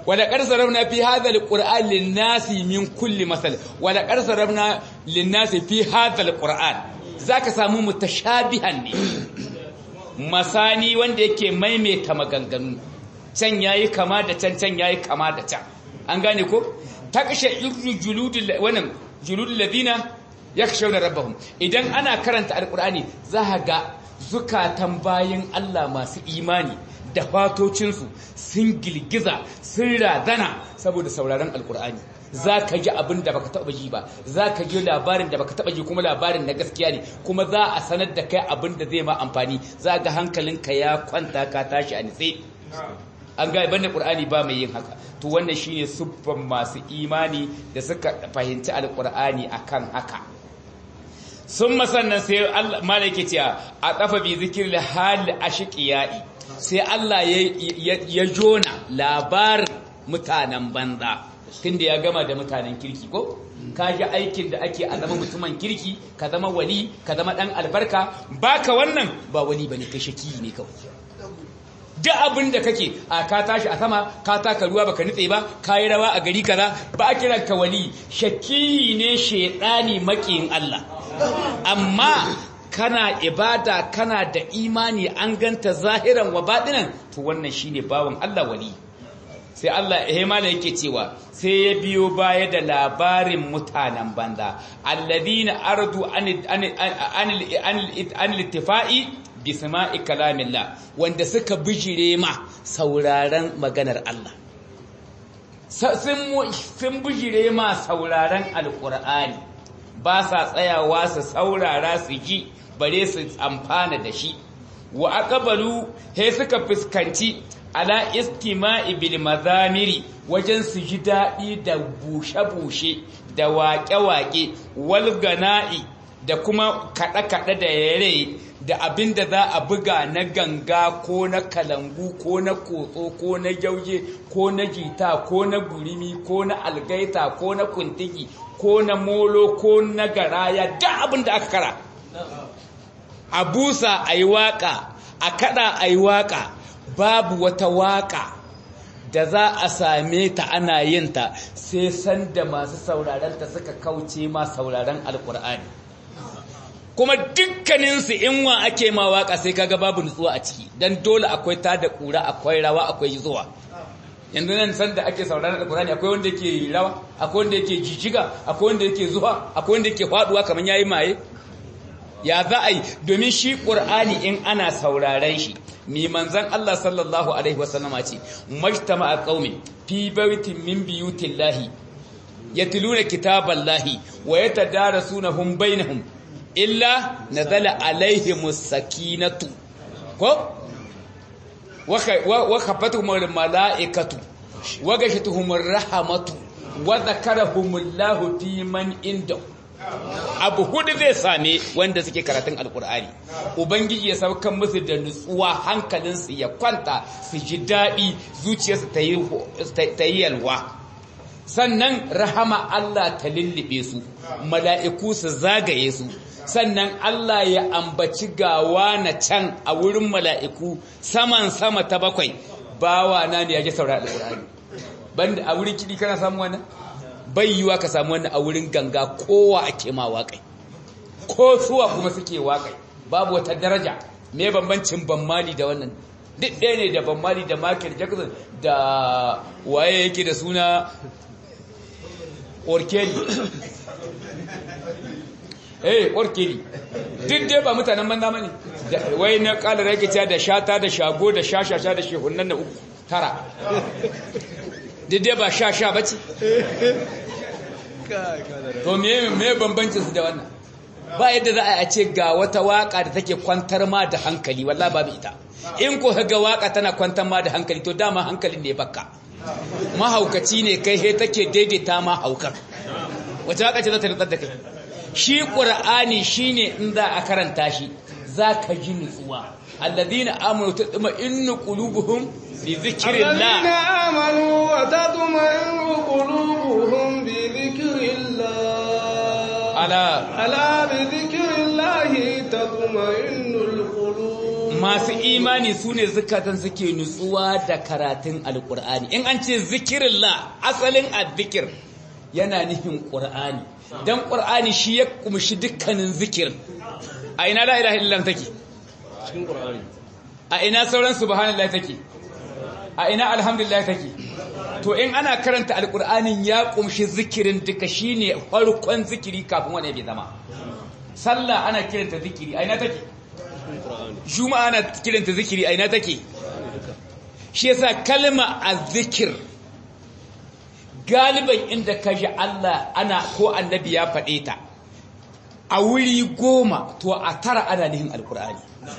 wala qad sarabna fi hadha alquran lin-nasi min kulli masal wala qad sarabna lin-nasi fi hadha alquran zaka samu mutashabihan ne masani wanda yake maimaita maganganu can yayi kama da can can yayi kama da can an gane ko takashe irru juludul wannan juludul ladina yakshawna rabbahum idan ana karanta alqur'ani za ga zukatan bayin Allah masu imani da fatocinsu sun gilgiza sun radana saboda sauraron alqur'ani za ka ji abin da baka taba ji ba za ka ji labarin da baka taba ji kuma labarin na gaskiya ne kuma za a sanar da kai abin da zai ma amfani za ga hankalinka ya kwanta ka tashi a nitse an ga banda qur'ani ba mai yin haka to wannan shine siffan masu imani da suka fahimci alqur'ani akan haka sun masannan sai Allah malaka ce a kafa bi zikir hal ashqiyai sai Allah ya jona labarin mutanen banza tunda ya gama da mutanen kirki ko ka ji aikin da ake a zama mutumin kirki ka zama wali ka zama dan albarka baka wannan ba wali bane kai shaki ne kawai duk abin da kake a ka tashi a sama ka taka ruwa baka nutse ba ka yi rawa a gari kaza ba a kiran ka wali shaki ne shedani makiyin Allah amma kana ibada kana da imani an ganta zahiran wa batinan to wannan shine bawan Allah wali sai Allah hemala yake cewa sai ya biyo baya da labarin mutanen banda alladina ardu an an littifa'i bi sama'i kalamillah wanda suka bijire ma sauraron maganar Allah sun bijire ma sauraron alqur'ani ba sa tsayawa su saurara su ji bare su amfana da shi wa aqbalu he suka fuskanci ala istima'i bil mazamiri wajen su ji daɗi da bushe-bushe da waƙe-waƙe walgana'i da kuma kaɗe-kaɗe da yare da abin da za a buga na ganga ko na kalangu ko na kotso ko na jauje ko na jita ko na gurimi ko na algaita ko na kuntigi ko na molo ko na garaya da abin da aka kara a busa a yi waƙa a kaɗa a yi waƙa babu wata waƙa da za a same ta ana yin ta sai sanda masu saurarenta suka kauce ma sauraron alkur'ani kuma dukkaninsu in wa ake ma waƙa sai kaga babu nutsuwa a ciki don dole akwai ta da ƙura akwai rawa akwai zuwa yanzu nan sanda ake sauraron alkur'ani akwai wanda yake rawa akwai wanda yake jijiga akwai wanda yake zuwa akwai wanda yake faduwa kamar yayi maye ya za a yi domin shi ƙur'ani in ana sauraren shi mi manzan Allah sallallahu Alaihi wasallama ce majtama a ƙaumin fi baitin min biyutin lahi ya tiluna kitaban lahi wa ya tadara sunahun bainahum illa na zala alaihimus sakinatu ko wa kafatuhumar mala'ikatu wa gashatuhumar rahamatu wa zakarahumullahu fi man indahu abu hudu zai same wanda suke karatun alkur'ani ubangiji ya saukan musu da nutsuwa hankalinsu ya kwanta su ji daɗi zuciyarsu ta yi yalwa sannan rahama Allah ta lullube su mala'iku su zagaye su sannan Allah ya ambaci gawa na can a wurin mala'iku saman sama ta bakwai bawa na ne ya ji saurari alkur'ani banda a wurin kiɗi kana samu wannan bai yiwa ka samu wannan a wurin ganga kowa ake ma waƙai ko suwa kuma suke waƙai babu wata daraja me bambancin bammali da wannan duk ɗaya ne da bammali da Michael Jackson da waye yake da suna Orkeli eh Orkeli duk dai ba mutanen banza bane wai na kalar yake cewa da shata da shago da shashasha da shehunan da uku tara duk dai ba sha sha bace to me me bambancin su da wannan ba yadda za a ce ga wata waka da take kwantar ma da hankali wallahi babu ita in ko ga waka tana kwantar ma da hankali to dama hankalin ne bakka mahaukaci ne kai he take daidaita ma haukar wata waka ce za ta nutsar da kai shi qur'ani shine in za a karanta shi zaka ji nutsuwa alladhina amanu tatma innu qulubuhum bi dhikrillah alladhina amanu wa tatma'innu qulubuhum bi dhikrillah ala ala bi dhikrillah tatma'innul qulub masu imani su ne zukatan suke nutsuwa da karatun alkur'ani in an ce zikirillah asalin azzikir yana nufin ƙur'ani don ƙur'ani shi ya kumshi dukkanin zikir a ina la ilaha illallah take cikin Qur'ani a ina sauran subhanallah take a ina alhamdulillah take to in ana karanta alkur'anin ya kumshi zikirin duka shine farkon zikiri kafin wani bai zama sallah ana kiranta zikiri a ina take cikin Qur'ani juma'a ana kiranta zikiri a ina take shi yasa kalma azzikir galiban inda ka ji Allah ana ko annabi ya faɗe ta a wuri goma to a tara ana nihin alkur'ani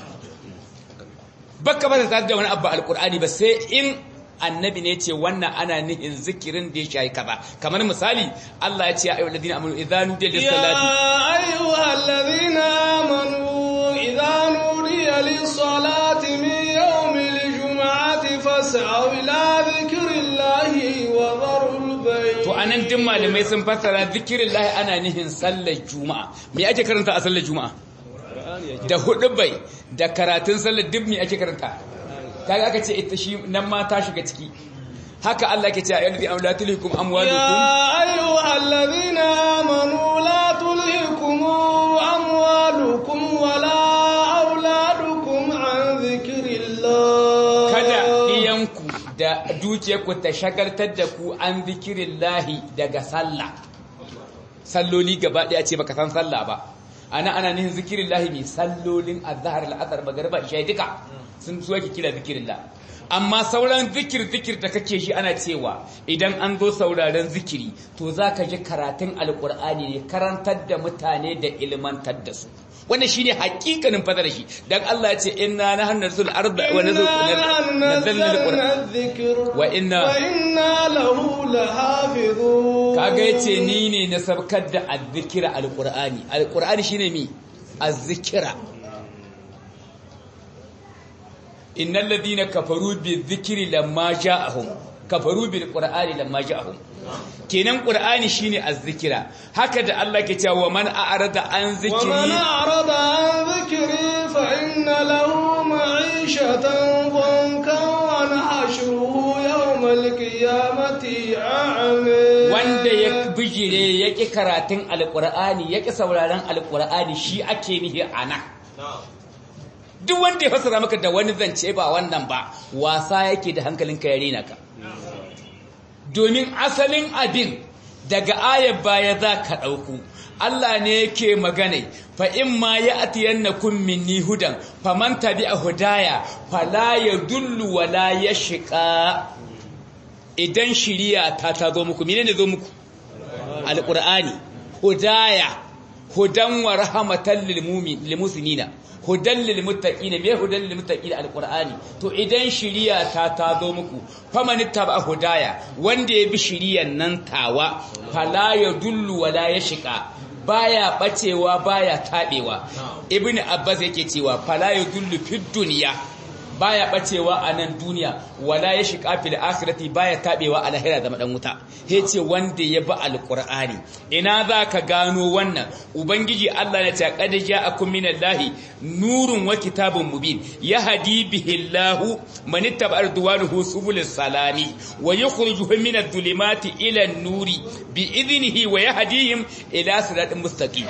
baka ba ta da wani abu alkur'ani ba sai in annabi ne ce wannan ana nihin zikirin da ya shayi kaza kamar misali Allah ya ce ayyuhal ladina amanu idza nudiya lis salati يا أيها الذين آمنوا إذا نودي للصلاة من يوم الجمعة فاسعوا إلى ذكر الله وذروا البيع to anan din malamai sun fassara zikirin lahi ana nihin sallar juma'a me ake karanta a sallar juma'a Qur'ani yake da hudu bai da karatun sallar duk me ake karanta kaga aka ce ita shi nan ma ta shiga ciki haka Allah ke ce a yanzu am la tulhikum amwalukum يا أيها الذين آمنوا لا تلهكم أموالكم ولا أولادكم عن ذكر الله kada iyanku da dukiyarku ta shagaltar da ku an zikirin lahi daga sallah salloli gaba ɗaya ce baka san sallah ba ana ana nihin zikirin lahi ne sallolin azhar al'asar magariba isha duka sun so yake kira zikirin lahi amma sauran zikir zikir da kake shi ana cewa idan an zo sauraren zikiri to za ka ji karatun alkur'ani ne karantar da mutane da ilmantar da su wannan shine hakikanin fadar shi dan Allah ya ce inna nahnu nazzul arda wa إنا nazzalna alquran نزلنا الذكر وإنا وإنا له لحافظون kaga yace ni ne na sabkar da azzikira alqur'ani alqur'ani shine mi azzikira innal ladina kafaru bizikri lamma ja'ahum kafaru bil qur'ani lamma ja'ahum kenan qur'ani shine azzikira haka da Allah ke cewa man a'rada an ومن zikri أعرض عن ذكري فإن له معيشة ضنكا ونحشره يوم القيامة أعمى wanda ya bijire ya ƙi karatun alƙur'ani ya ƙi sauraron alƙur'ani shi ake nihi ana duk wanda ya fasara maka da wani zance ba wannan ba wasa yake da hankalinka ya rena ka domin asalin abin daga ayar baya za ka ɗauku Allah ne yake magana fa in ma ya atiyannakum minni hudan faman tabi'a hudaya fala yadullu wala yashqa idan shiriya ta ta zo muku menene zo muku alqur'ani hudaya hudan wa rahmatan lil mu'min lil muslimina hudan lil muttaqin me hudan lil muttaqin alqur'ani to idan shiriya ta ta zo muku faman taba hudaya wanda ya bi shiriyan nan tawa fala yadullu wala yashqa baya bacewa baya tabewa ibnu abbas yake cewa fala yadullu fid dunya baya bacewa a nan duniya wala ya shiga fil akhirati baya tabewa a lahira da madan wuta yace wanda ya bi alqur'ani ina zaka gano wannan ubangiji Allah ya ce qad ja'akum minallahi nurun wa kitabun mubin yahdi bihi Allahu man ittaba ridwanuhu subulis salami wa yukhrijuhum minadh dhulumati ila an-nuri bi idnihi wa yahdihim ila siratin mustaqim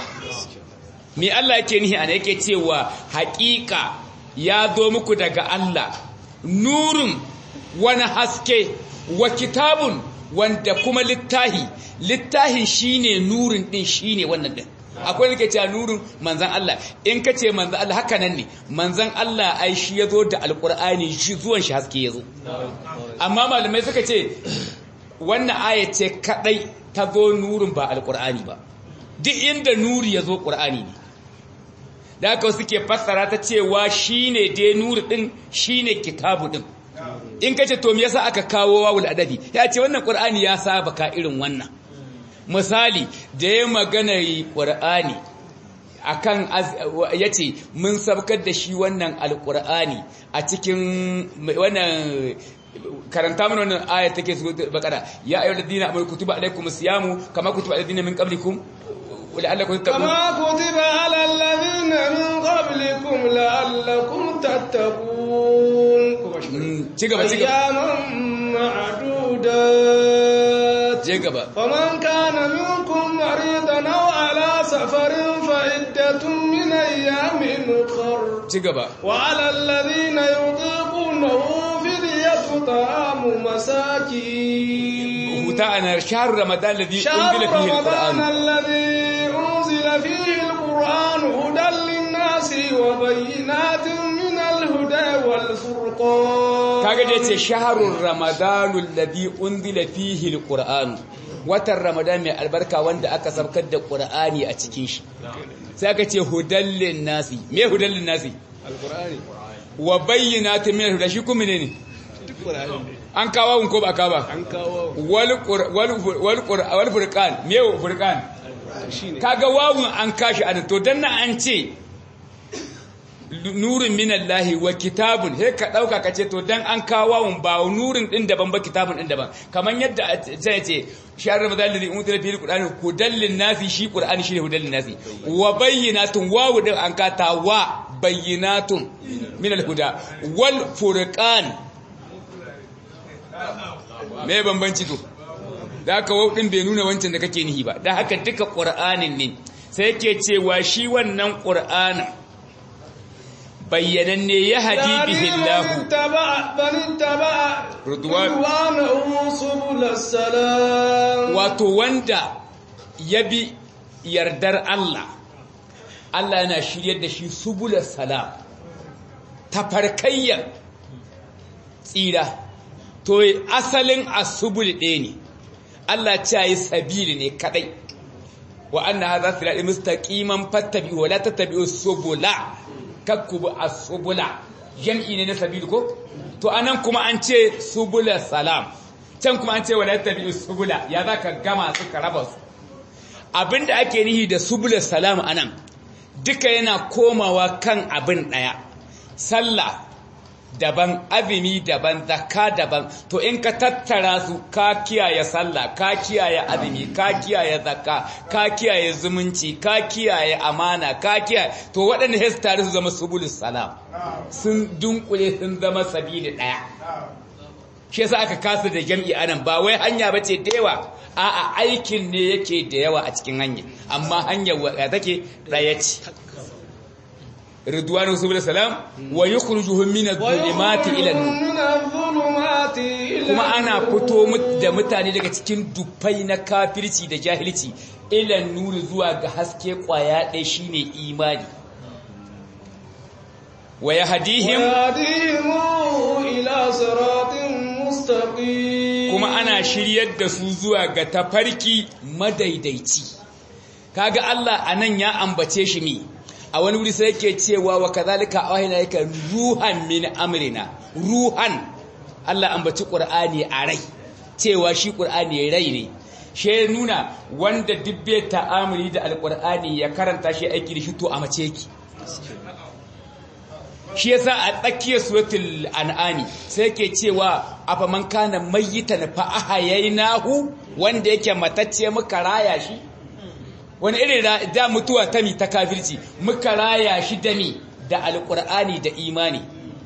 me Allah yake nihi ana yake cewa haƙiƙa ya zo muku daga Allah nurun wani haske wa kitabun wanda kuma littahi littahin shine nurin din shine wannan din akwai nake cewa nurin manzan Allah in ka ce manzan Allah haka nan ne manzan Allah ai shi ya zo da alkur'ani shi zuwan shi haske ya zo amma malamai suka ce wannan aya ce kadai ta zo nurin ba alkur'ani ba duk inda nuri ya zo ƙur'ani ne da haka suke fassara ta cewa shine dai nuri din shine kitabu din in kace to me yasa aka kawo wawul adabi ya ce wannan qur'ani ya saba ka irin wannan misali da ya magana qur'ani akan yace mun sabkar da shi wannan alqur'ani a cikin wannan karanta mana wannan aya take su bakara ya ayyuhal ladina amanu kutiba alaykumus siyamu kama kutiba alladhina min qablikum la'allakum tattaqun كما كتب على الذين من قبلكم لعلكم تتقون Mm, ci gaba ci gaba أياما معدودات je gaba فمن كان منكم مريضا أو على سفر فعدة من أيام أخر ci gaba وعلى الذين يطيقونه فدية طعام مساكين huta ana shahr ramadan alladhi شهر unzila fihi رمضان alquran الذي أنزل فيه القرآن هدى للناس وبينات من الهدى والفرقان kaga da yace shahrur ramadan alladhi unzila fihi alquran watan ramadan mai albarka wanda aka sabkar da qur'ani a cikin shi sai aka ce hudallin nasi me hudallin nasi alqur'ani wa bayyinatin min alhuda shi kuma ne duk qur'ani ne an kawo ko ba ka ba an kawo wal qur- wal wal qur- wal furqan me furqan shine kaga wawun an kashi an to dan nan an ce nurin minallahi wa kitabun he ka dauka kace to dan an kawo wawun ba nurin din daban ba kitabun din daban kaman yadda zai ce shahr ramadan ladhi unzila fihi alquran hudallin nasi shi qur'ani shi hudallin nasi wa bayyinatun wawu din an kata wa bayyinatun min alhuda wal furqan me bambanci to da haka wau din bai nuna wancan da kake nihi ba da haka duka qur'anin ne sai yake cewa shi wannan qur'anin bayyananne ya hadi bihi Allah اتبع من اتبع رضوان. رضوانه سبل السلام wato wanda ya bi yardar Allah Allah yana shiryar da shi subula salam tafarkayyar tsira to asalin asubul ɗaya ne Allah ce yi sabili ne kadai wa anna hadha sirati mustaqiman fattabi'u wa la tattabi'u subula kakkubu as-subula jam'i ne na sabil ko to anan kuma an ce subula salam can kuma an ce wa la tattabi'u subula ya zaka gama su ka raba su abinda ake nihi da subula salam anan duka yana komawa kan abin daya sallah daban azumi daban zakka daban to in ka tattara su ka kiyaye sallah ka kiyaye azumi ka kiyaye zakka ka kiyaye zumunci ka kiyaye amana ka kiyaye to waɗanda sai su tare su zama subulus salam sun dunkule sun zama sabili ɗaya shi yasa aka kasa da jam'i anan ba wai hanya bace da yawa a'a aikin ne yake da yawa a cikin hanya amma hanyar wa take ɗaya ce ridwanu subul salam wa yukhrijuhum min adh-dhulumati ila an-nur من الظلمات إلى kuma ana fito mut- da mutane daga cikin dufai na kafirci da jahilci ila nuri zuwa ga haske kwaya ɗaya shine imani wa yahdihim ويهديهم إلى صراط مستقيم kuma ana shiryar da su zuwa ga tafarki madaidaici kaga Allah anan ya ambace shi ne a wani wuri sai yake cewa wa kadhalika awhayna yaka ruhan min amrina ruhan Allah ambaci Qur'ani a rai cewa shi Qur'ani rai ne she nuna wanda dubbe ta'amuli da alqur'ani ya karanta shi aiki da shi to a mace yake shi yasa a tsakiyar suratul an'ami sai yake cewa afa man kana mayyitan fa ahyaynahu wanda yake matacce muka raya shi wani irin ra- da mutuwa ta mi ta kafirci muka raya shi da mi da alqur'ani da imani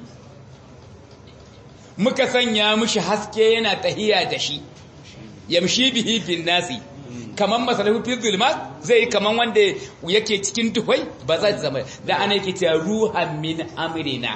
muka sanya mishi haske yana tahiya da shi yamshi bihi bin nasi kaman masalahu fi zulmat zai kaman wanda yake cikin duhai ba za ta zama da ana yake cewa ruhan min amrina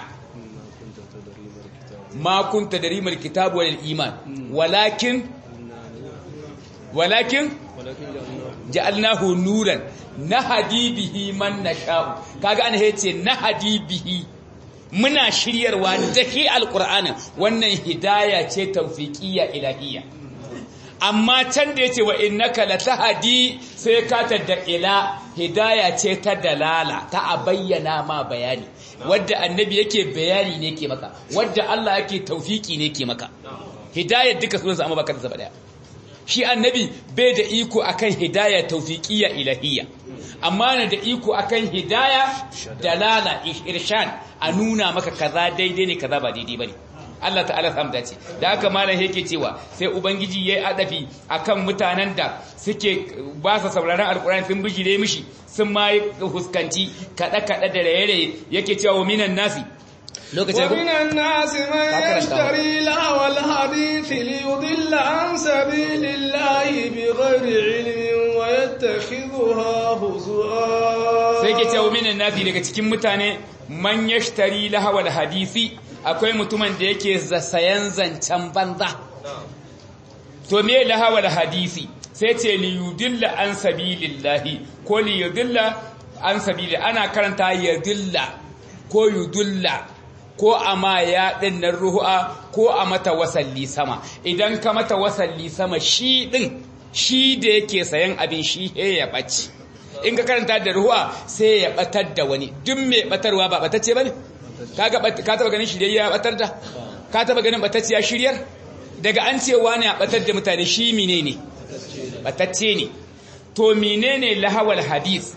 ma kunta darimar kitab wal iman walakin walakin ja'alnahu nuran nahdi bihi man nasha'u kaga ana yace nahdi bihi muna shiryarwa da shi alqur'anin wannan hidaya ce tawfiqiyya ilahiyya amma can da yace wa innaka latahdi sai ka da ila hidaya ce ta dalala ta a bayyana ma bayani wadda annabi yake bayani ne ke maka wadda Allah yake tawfiki ne ke maka hidayar duka sunansa amma baka da zaba daya shi annabi bai da iko akan hidaya tawfiqiyya ilahiyya amma na da iko akan hidaya dalala irshad a nuna maka kaza daidai ne kaza ba daidai bane Allah ta'ala samu dace da haka malam yake cewa sai ubangiji yayi adafi akan mutanen da suke ba sa sauraron alqur'ani sun bijire mishi sun ma huskanci kada kada da raye yake cewa minan nasi lokacin ومن الناس من يشتري لهو الحديث ليضل عن سبيل الله بغير علم ويتخذها هزوا sai ke cewa minan nasi daga cikin mutane man yashtari lahawal hadisi akwai mutumin da yake sayan zancen banza to me lahawal hadisi sai ce li yudilla an sabilillahi ko li yudilla an sabili ana karanta yudilla ko yudulla ko a ma ya ɗin nan ruhu'a ko a mata wasalli sama idan ka mata wasalli sama shi ɗin shi da yake sayan abin shi he ya ɓaci in ka karanta da ruhu'a sai ya ɓatar da wani duk mai ɓatarwa ba ɓatacce ba ne ka taɓa ganin shirya ya ɓatar da ka taɓa ganin ɓatacce ya shiryar daga an ce wani a ɓatar da mutane shi mine ne ɓatacce ne to mine ne lahawal hadis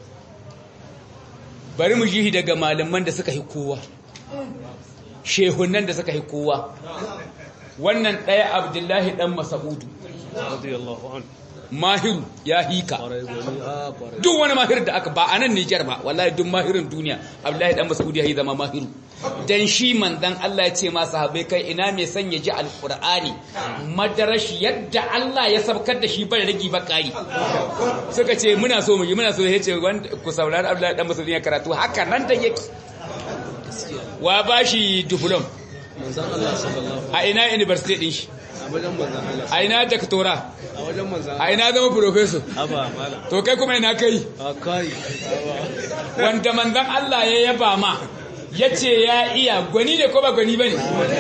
bari mu jihi daga malaman da suka yi kowa shehunan da suka yi kowa wannan ɗaya abdullahi ɗan masa'udu radiyallahu an mahiru ya hika duk wani mahir da aka ba a nan Nijar ba wallahi duk mahirin duniya abdullahi ɗan masa'udu ya yi zama mahiru dan shi manzan Allah ya ce ma sahabbai kai ina mai son ya ji alqur'ani madarashi yadda Allah ya sabkar da shi bai ragi ba kari suka ce muna so mu yi muna so ya ce ku saurari abdullahi ɗan masa'udu ya karatu haka nan da yake wa ba shi diplom manzan Allah sallallahu a ina university din shi a wajen manzan Allah a ina doctora a wajen manzan a ina zama professor aba mala to kai kuma ina kai a kai wanda manzan Allah ya yaba ma ya ce ya iya gwani ne ko ba gwani ba ne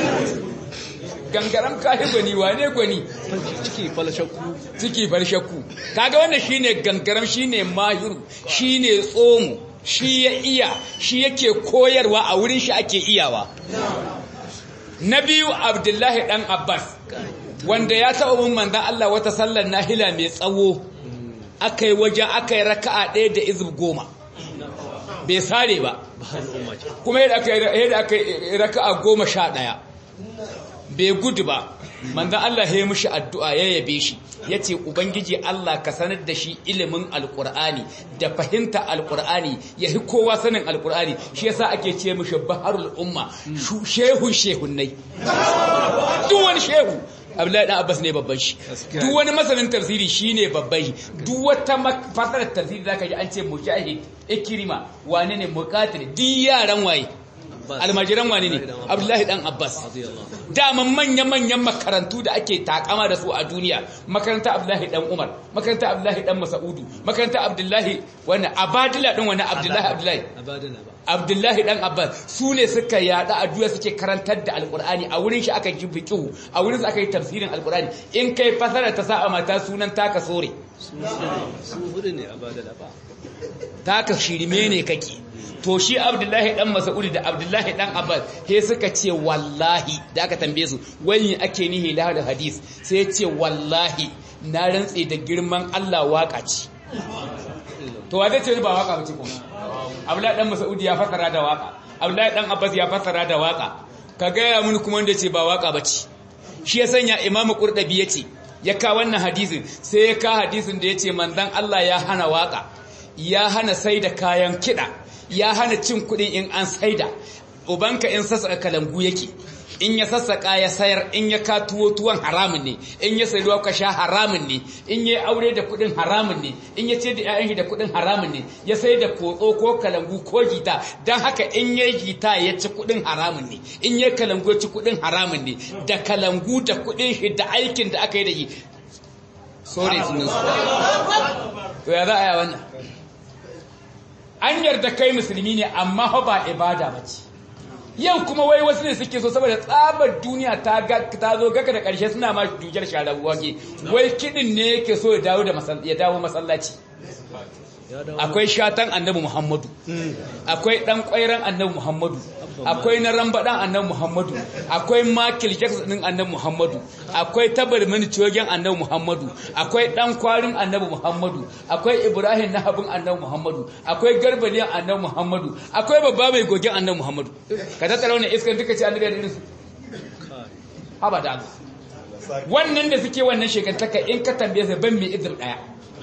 gangaram kayi gwani wane gwani ciki falashakku ciki bar shakku kaga wannan shine gangaram shine mahiru shine tsomu shi ya iya shi yake koyarwa a wurin shi ake iyawa na biyu abdullahi dan abbas wanda ya taɓa mun manzan Allah wata sallar nahila mai tsawo aka yi wajen aka yi raka'a ɗaya da izib goma bai sare ba kuma yadda aka yi raka'a goma sha ɗaya bai gudu ba manzan Allah ya yi mushi addu'a ya yabe shi ya ce ubangiji Allah ka sanar da shi ilimin alkur'ani da fahimta alkur'ani ya yi kowa sanin alkur'ani shi yasa ake ce mushi baharul umma shehun shehunnai duk wani shehu Abdullahi dan Abbas ne babban shi duk wani masanin tafsiri shine babban shi duk wata fasarar tafsiri zaka ji an ce mujahid ikrima wane ne muqatil duk yaran waye almajiran wane ne Abdullahi dan Abbas daman manya-manyan makarantu da ake takama da su a duniya makaranta Abdullahi dan Umar makaranta Abdullahi dan Mas'udu makaranta Abdullahi wannan Abadila din wannan Abdullahi Abdullahi abadana ba Abdullahi dan Abbas su ne suka yada a duniya suke karantar da Alkur'ani a wurin shi aka yi fiqhu a wurin su aka yi tafsirin Alkur'ani in kai fasara ta sa mata sunan taka sore su hudu ne abadana ba taka shirme ne kake to shi Abdullahi dan Mas'ud da Abdullahi dan Abbas he suka ce wallahi da aka tambaye su wani ake nihi da hadis sai ya ce wallahi na rantse da girman Allah waka ce to wa zai ce ba waka bace kuma Abdullahi dan Mas'ud ya fasara da waka Abdullahi dan Abbas ya fasara da waka ka gaya mun kuma wanda ce ba waka bace shi ya sanya Imam Qurtubi yace ya ka wannan hadisin sai ya ka hadisin da yace manzon Allah ya hana waka ya hana saida kayan kida ya hana cin kuɗi in an saida ubanka in sassaka kalangu yake in ya sassaka ya sayar in ya ka tuwo tuwon haramun ne in ya sayi ruwa ka sha haramun ne in ya aure da kuɗin haramun ne in ya ce da ƴaƴan shi da kuɗin haramun ne ya sai da kotso ko kalangu ko gita dan haka in ya gita ya ci kuɗin haramun ne in ya kalangu ya ci kuɗin haramun ne da kalangu da kuɗin shi da aikin da aka yi da shi sore sunan su to ya za a yi wannan an yarda kai musulmi ne amma fa ba ibada ba ce yau kuma wai wasu ne suke so saboda tsabar duniya ta ta zo gaka da ƙarshe suna ma dujar sharar wage wai kidin ne yake so ya dawo da ya dawo masallaci akwai shatan annabi muhammadu akwai dan kwairan annabi muhammadu akwai na rambadan annabi muhammadu akwai makil jackson din annabi muhammadu akwai tabarmin cogen annabi muhammadu akwai dan kwarin annabi muhammadu akwai ibrahim na habin annabi muhammadu akwai garbaliyan annabi muhammadu akwai babba mai gogen annabi muhammadu ka tattara wannan iskan duka ce annabi da irinsu haba da Allah wannan da suke wannan shekantaka in ka tambaye su ban mai izir daya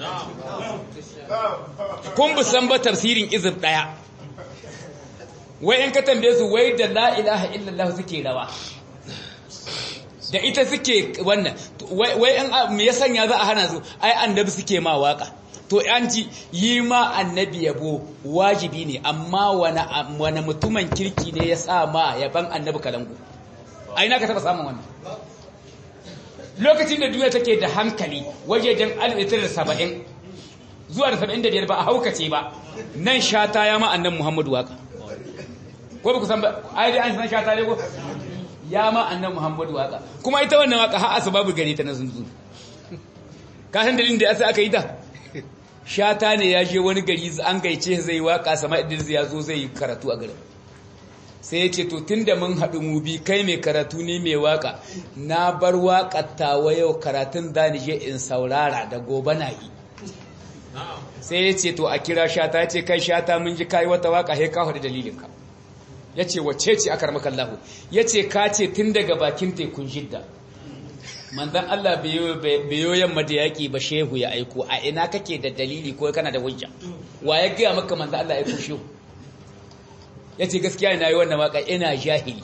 kun bu san ba tafsirin izir daya wai in ka tambaye su wai da la ilaha illallah suke rawa da ita suke wannan wai in me ya sanya za a hana su ai annabi suke ma waka to an ci yi ma annabi yabo wajibi ne amma wani mutumin kirki ne ya sa ma yaban annabi kalangu ai na ka taba samun wannan lokacin da duniya take da hankali wajejen 1970 zuwa da 75 ba a haukace ba nan shata ya ma annan muhammadu waka ko ba ku san ba ai dai an san shata ne ko ya ma annan muhammadu waka kuma ita wannan waka har asbabu gare ta na zunzu ka san dalilin da yasa aka yi ta shata ne ya je wani gari an gaice zai waka sama idris ya zo zai karatu a garin sai ya ce to tunda mun haɗu mu bi kai mai karatu ne mai waka na bar waƙar tawa yau karatun da ni je in saurara da gobe na yi sai ya ce to a kira shata ya ce kai shata mun ji kai wata waka he ka faɗi dalilinka ya ce wacce ce aka ramakan lahu ya ce ka ce tun daga bakin tekun jidda manzan Allah biyo yamma da yaƙi ba shehu ya aiko a ina kake da dalili ko kana da hujja wa ya gaya maka manzan Allah ya aiko shehu ya ce gaskiya ina yi wannan waka ina jahili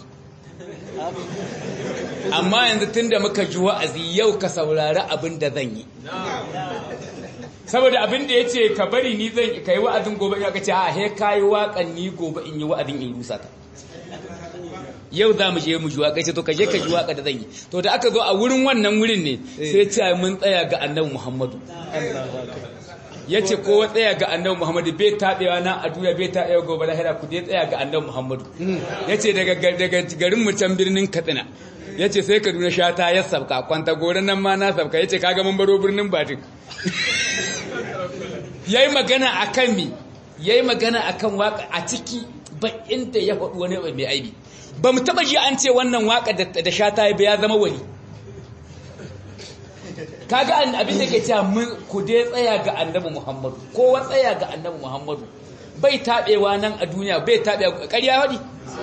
amma yanzu tun da muka ji wa'azi yau ka saurari abin da zan yi saboda abin da ya ce ka bari ni zan ka yi wa'azin gobe in aka ce a he ka yi waƙan ni gobe in yi wa'azin in rusa ta yau za mu je mu ji waƙa ce to ka je ka ji waƙa da zan yi to da aka zo a wurin wannan wurin ne sai ce mun tsaya ga annabi muhammadu ya ce kowa tsaya ga annabi muhammadu bai taɓewa na a duniya bai taɓewa gobe lahira ku dai tsaya ga annabi muhammadu ya ce daga garin mu can birnin katsina ya ce sai kaduna shata ya sabka kwanta gore nan ma na sabka ya ce kaga mun baro birnin batin ya yi magana a kan mi ya yi magana a kan waka a ciki ba inda ya faɗi wani mai aibi ba mu taɓa ji an ce wannan waka da shata ya zama wani kaga abin da ke cewa mun ku dai tsaya ga annabi Muhammadu kowa tsaya ga annabi Muhammadu bai tabewa nan a duniya bai tabewa ƙarya wadi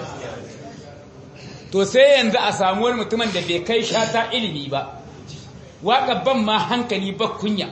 to sai yanzu a samu wani mutumin da bai kai shata ilimi ba waka ban ma hankali ba kunya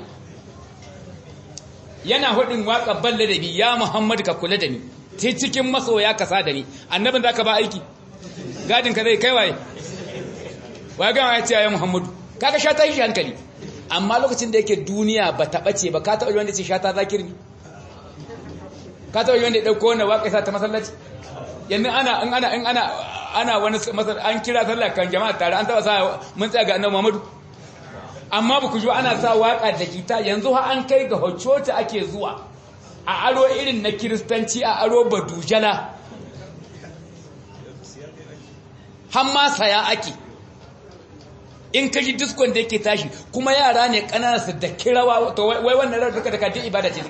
yana hudin waka ban ladabi ya Muhammadu ka kula da ni sai cikin masoya ka sa da ni annabin da ka ba aiki gadin ka zai kai waye wa ga ya ce ya Muhammadu kaga shata shi hankali amma lokacin da yake duniya ba ta ɓace ba ka taɓa wanda ce shata zakir ne ka taɓa wanda ya ɗauko wanda waƙa sa ta masallaci yanzu ana in ana in ana ana wani an kira sallah kan jama'a tare an taɓa sa mun tsaya ga annabi Muhammadu amma ba ku ji ana sa waƙa da kita yanzu ha an kai ga hoccota ake zuwa a aro irin na kiristanci a aro badujala har ma saya ake in ka ji diskon da yake tashi kuma yara ne ƙanana su da kirawa to wai wannan rawar duka da kadin ibada ce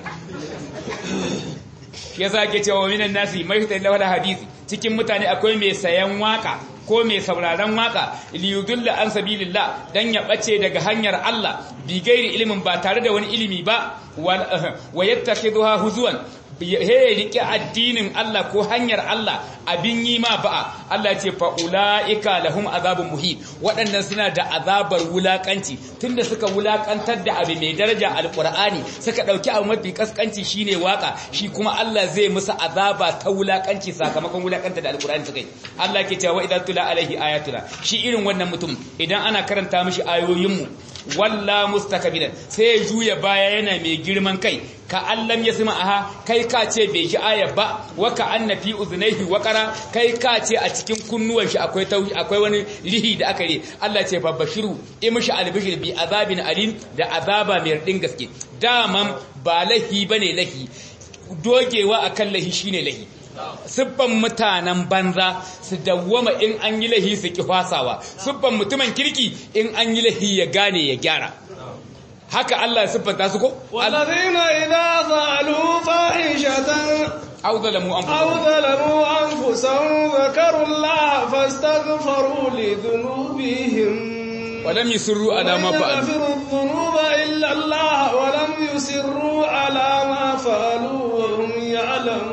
ya sa ke cewa minan nasi mai fitar da wani hadisi cikin mutane akwai mai sayan waka ko mai sauraron waka liyudulla an sabilillah dan ya bace daga hanyar Allah bi gairi ilimin ba tare da wani ilimi ba wa yattakhidha huzuwan he rike addinin Allah ko hanyar Allah abin yi ma ba'a Allah ce fa ulaika lahum azabun muhi waɗannan suna da azabar wulakanci tunda suka wulakantar da abu mai daraja alqur'ani suka dauki abu mafi kaskanci shine waka shi kuma Allah zai musu azaba ta wulakanci sakamakon wulakantar da alqur'ani suka yi Allah ke cewa idan tula alaihi ayatuna shi irin wannan mutum idan ana karanta mishi ayoyin mu walla mustakbiran sai ya juya baya yana mai girman kai ka allam ya sima aha kai ka ce bai ji aya ba wa ka anna fi uzunaihi waqara kai ka ce a cikin kunnuwan shi akwai tauhi akwai wani rihi da aka yi Allah ce fa bashiru imishi albishir bi azabin alim da azaba mai radin gaske daman ba lahi bane lahi dogewa akan lahi shine lahi siffan mutanen banza su dawwama in an yi lahi su ki fasawa siffan mutumin kirki in an yi lahi ya gane ya gyara haka Allah ya siffanta su ko والذين إذا فعلوا فاحشة au zalamu أو anfusahum ظلموا أنفسهم ذكروا الله فاستغفروا لذنوبهم ولم يسروا على ما ومن فعلوا يغفر الذنوب إلا الله ولم يسروا على ما فعلوا وهم يعلمون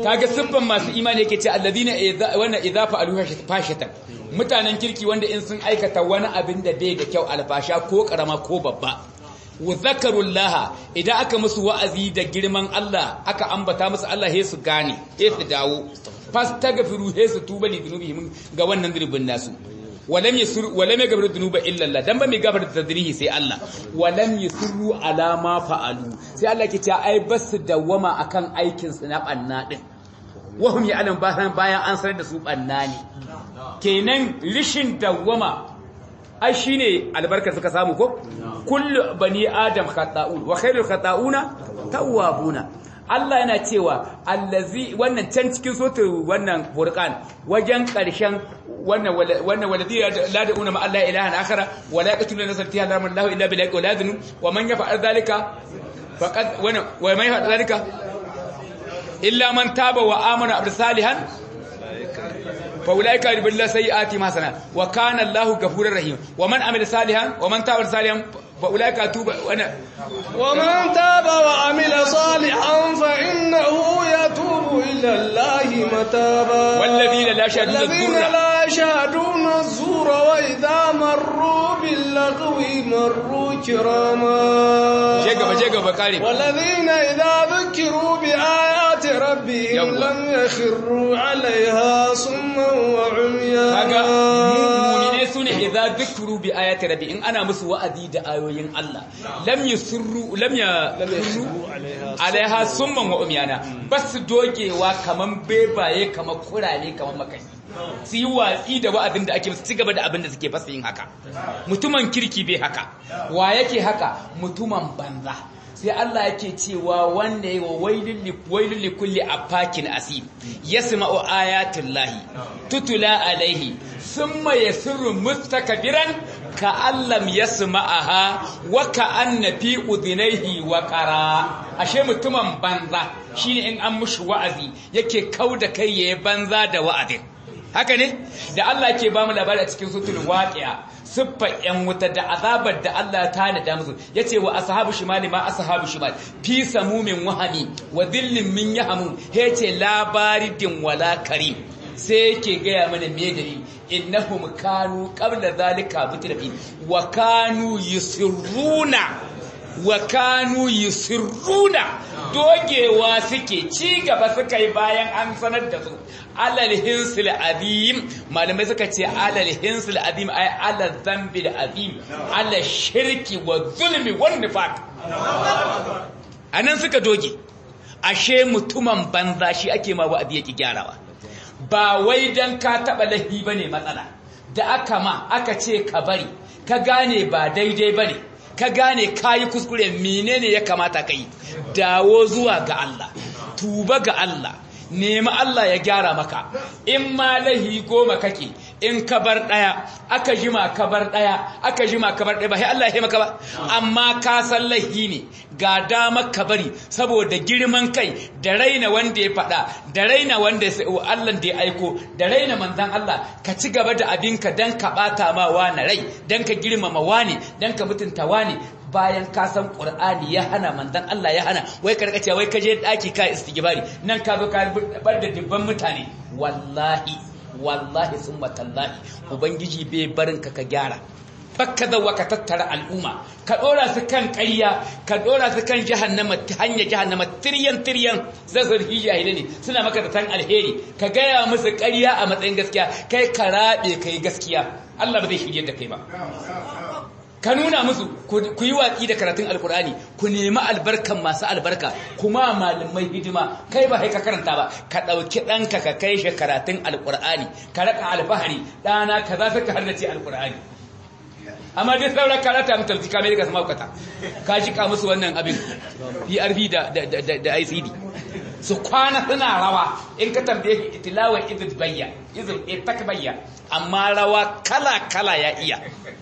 kaga siffan masu imani yake ce alladhina idza wana idza fa'alu fashatan mutanen kirki wanda in sun aikata wani abin da bai da kyau alfasha ko karama ko babba wa zakarullaha idan aka musu wa'azi da girman Allah aka ambata musu Allah he su gane he su dawo fastaghfiru he su tuba li dhunubihim ga wannan dhunubin nasu walam yasur walam yaghfiru dhunuba illa Allah dan ba mai gafarta tadrihi sai Allah walam yusru ala ma fa'alu sai Allah ke ta ai basu dawama akan aikin su na banna din wahum ya'lam bayan bayan an sanar da su banna ne kenan rishin dawama ai shine albarkar suka samu ko kullu bani adam khata'un wa khairul khata'una tawwabuna Allah yana cewa allazi wannan can cikin sotu wannan furqan wajen karshen wannan wannan waladi la da'una ma Allah ilahan akhara wa la yaqtuluna nafsan tiha haram Allah illa bil haqqi wa la yadhnu wa man yaf'al dhalika faqad wa wa man yaf'al dhalika illa man taba wa amana bi salihan fa ulaika yubillahu sayyi'atihim hasana wa kana Allahu ghafurur rahim wa man amila salihan wa man taba salihan fa ulaika tuba wa ومن تاب وعمل صالحا فإنه يتوب إلى الله متابا والذين لا يشهدون الذين الزور لا يشهدون الزور وإذا مروا باللغو مروا كراما je gaba je gaba kare والذين إذا ذكروا بآيات ربهم يوا. لم يخروا عليها صما kaga وعميانا mu'mine sune idza dhikru bi ayati rabbi in ana musu wa'azi da ayoyin Allah lam yusirru lam ya alaiha summan wa umyana bas dogewa kaman bebaye kaman kurale kaman makai su yi watsi da wa'azin da ake musu ci gaba da abin da suke fasa yin haka mutumin kirki bai haka wa yake haka mutumin banza sai Allah yake cewa wanda yi wa wailun li kulli afakin asim yasma'u ayatin lahi tutula alaihi summa yasirru mustakbiran ka allam yasma'aha wa ka anna fi udhnayhi wa qara ashe mutumin banza shine in an mushi wa'azi yake kauda kai yayi banza da wa'azin haka ne da Allah ke ba mu labari a cikin sutul waqi'a siffa yan wuta da azabar da Allah ta nada musu yace wa ashabu shimali ma ashabu shimal fi samumin wahami wa dhillin min yahmu yace labaridin wala karim sai yake gaya mana me dalili innahum kanu qabla zalika mutrafi wa kanu yusirruna wa kanu yusirruna dogewa suke ci gaba suka yi bayan an sanar da su alal hinsil azim malamai suka ce alal hinsil azim ay alal zambil azim alal shirki wa zulmi wan nifaq anan suka doge ashe mutumin banza shi ake ma wa'adi yake gyarawa ba wai dan ka taba lahi bane matsala da aka ma aka ce ka bari ka gane ba daidai bane ka gane kayi kuskure menene ya kamata ka yi dawo zuwa ga Allah tuba ga Allah nemi Allah ya gyara maka in ma lahi goma kake in ka bar daya aka jima ka bar daya aka jima ka bar daya ba sai Allah ya maka ba amma ka san lahi ne ga dama ka bari saboda girman kai da raina wanda ya faɗa da raina wanda Allah da ya aiko da raina manzan Allah ka ci gaba da abinka dan ka bata ma wani rai dan ka girmama wani dan ka mutunta wani bayan ka san Qur'ani ya hana manzan Allah ya hana wai ka rika cewa wai ka je daki ka istighfari nan ka zo ka bar da dubban mutane wallahi wallahi summa tallahi ubangiji bai barin ka ka gyara fakka zawa ka tattara al'umma ka dora su kan ƙarya ka dora su kan jahannama ta hanyar jahannama tiryan tiryan zazzarfi jahilai ne suna maka zaton alheri ka gaya musu ƙarya a matsayin gaskiya kai ka raɓe kai gaskiya Allah ba zai shirye da kai ba ka nuna musu ku yi watsi da karatun alkur'ani ku nemi albarkan masu albarka kuma malamai hidima kai ba ka karanta ba ka ɗauki ɗanka ka kai shi karatun alkur'ani ka raka alfahari ɗana ka za su ka harnace alkur'ani amma duk sauran karata mutum zika mai daga sama kata ka jika musu wannan abin PRV da da ICD su kwana suna rawa in ka tambaye tilawa idil bayya idil takbayya amma rawa kala kala ya iya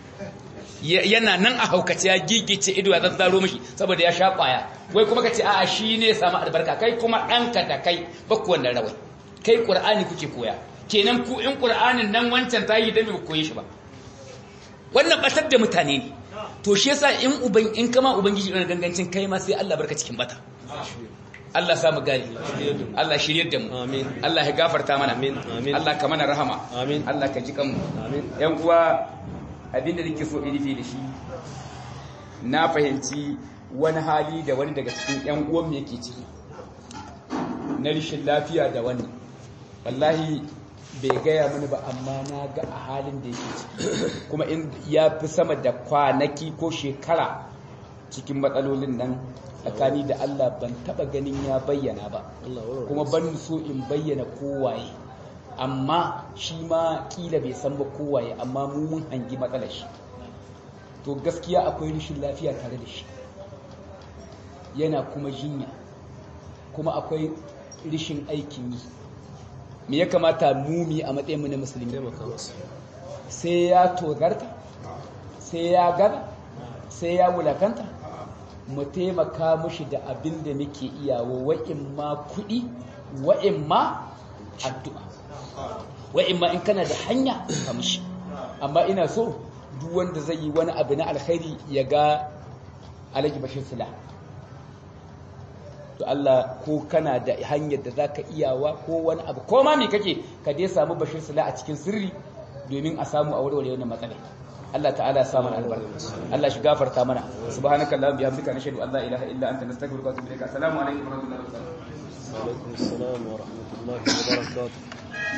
yana nan a haukace ya gigice ido ya zazzaro mishi saboda ya sha kwaya wai kuma ka ce a'a shi ne samu albarka kai kuma ɗanka da kai bakku wannan rawai kai ƙur'ani kuke koya kenan ku in ƙur'anin nan wancan ta yi dami ba koyi shi ba wannan batar da mutane ne to shi yasa in uban in kama ubangiji ɗan gangancin kai ma sai Allah barka cikin bata Allah sa mu gani Allah shiryar da mu Amin. Allah ya gafarta mana Amin. Amin. Allah ka mana rahama Amin. Allah ka ji kanmu Amin. yan uwa abinda nake so in rufe da shi na fahimci wani hali da wani daga cikin yan uwan mu yake ciki na rishin lafiya da wani wallahi bai gaya mani ba amma na ga a halin da yake ciki kuma in ya fi sama da kwanaki ko shekara cikin matsalolin nan tsakani da Allah ban taba ganin ya bayyana ba Allah warware kuma ban so in bayyana kowaye amma shi ma kila bai san ba kowaye amma mu mun hangi matsalar shi to gaskiya akwai rashin lafiya tare da shi yana kuma jinya kuma akwai rashin aikin yi me ya kamata mu mu yi a matsayin mu na musulmi taimaka masa sai ya tozarta sai ya gaba sai ya wulakanta mu taimaka mushi da abin da muke iyawo wa'in ma kuɗi wa'in ma addu'a wa'in ma in kana da hanya ka mushi amma ina so duk wanda zai yi wani abu na alkhairi ya ga alhaji bashir sula to Allah ko kana da hanyar da zaka iyawa ko wani abu ko ma me kake ka dai samu bashir sula a cikin sirri domin a samu a warware wannan matsala Allah ta'ala ya sa mana albarka Allah shi gafarta mana subhanaka allahumma bihamdika nashhadu an la ilaha illa anta nastaghfiruka wa atubu ilaik assalamu alaikum wa rahmatullahi wa barakatuh alaikum assalam wa rahmatullahi wa barakatuh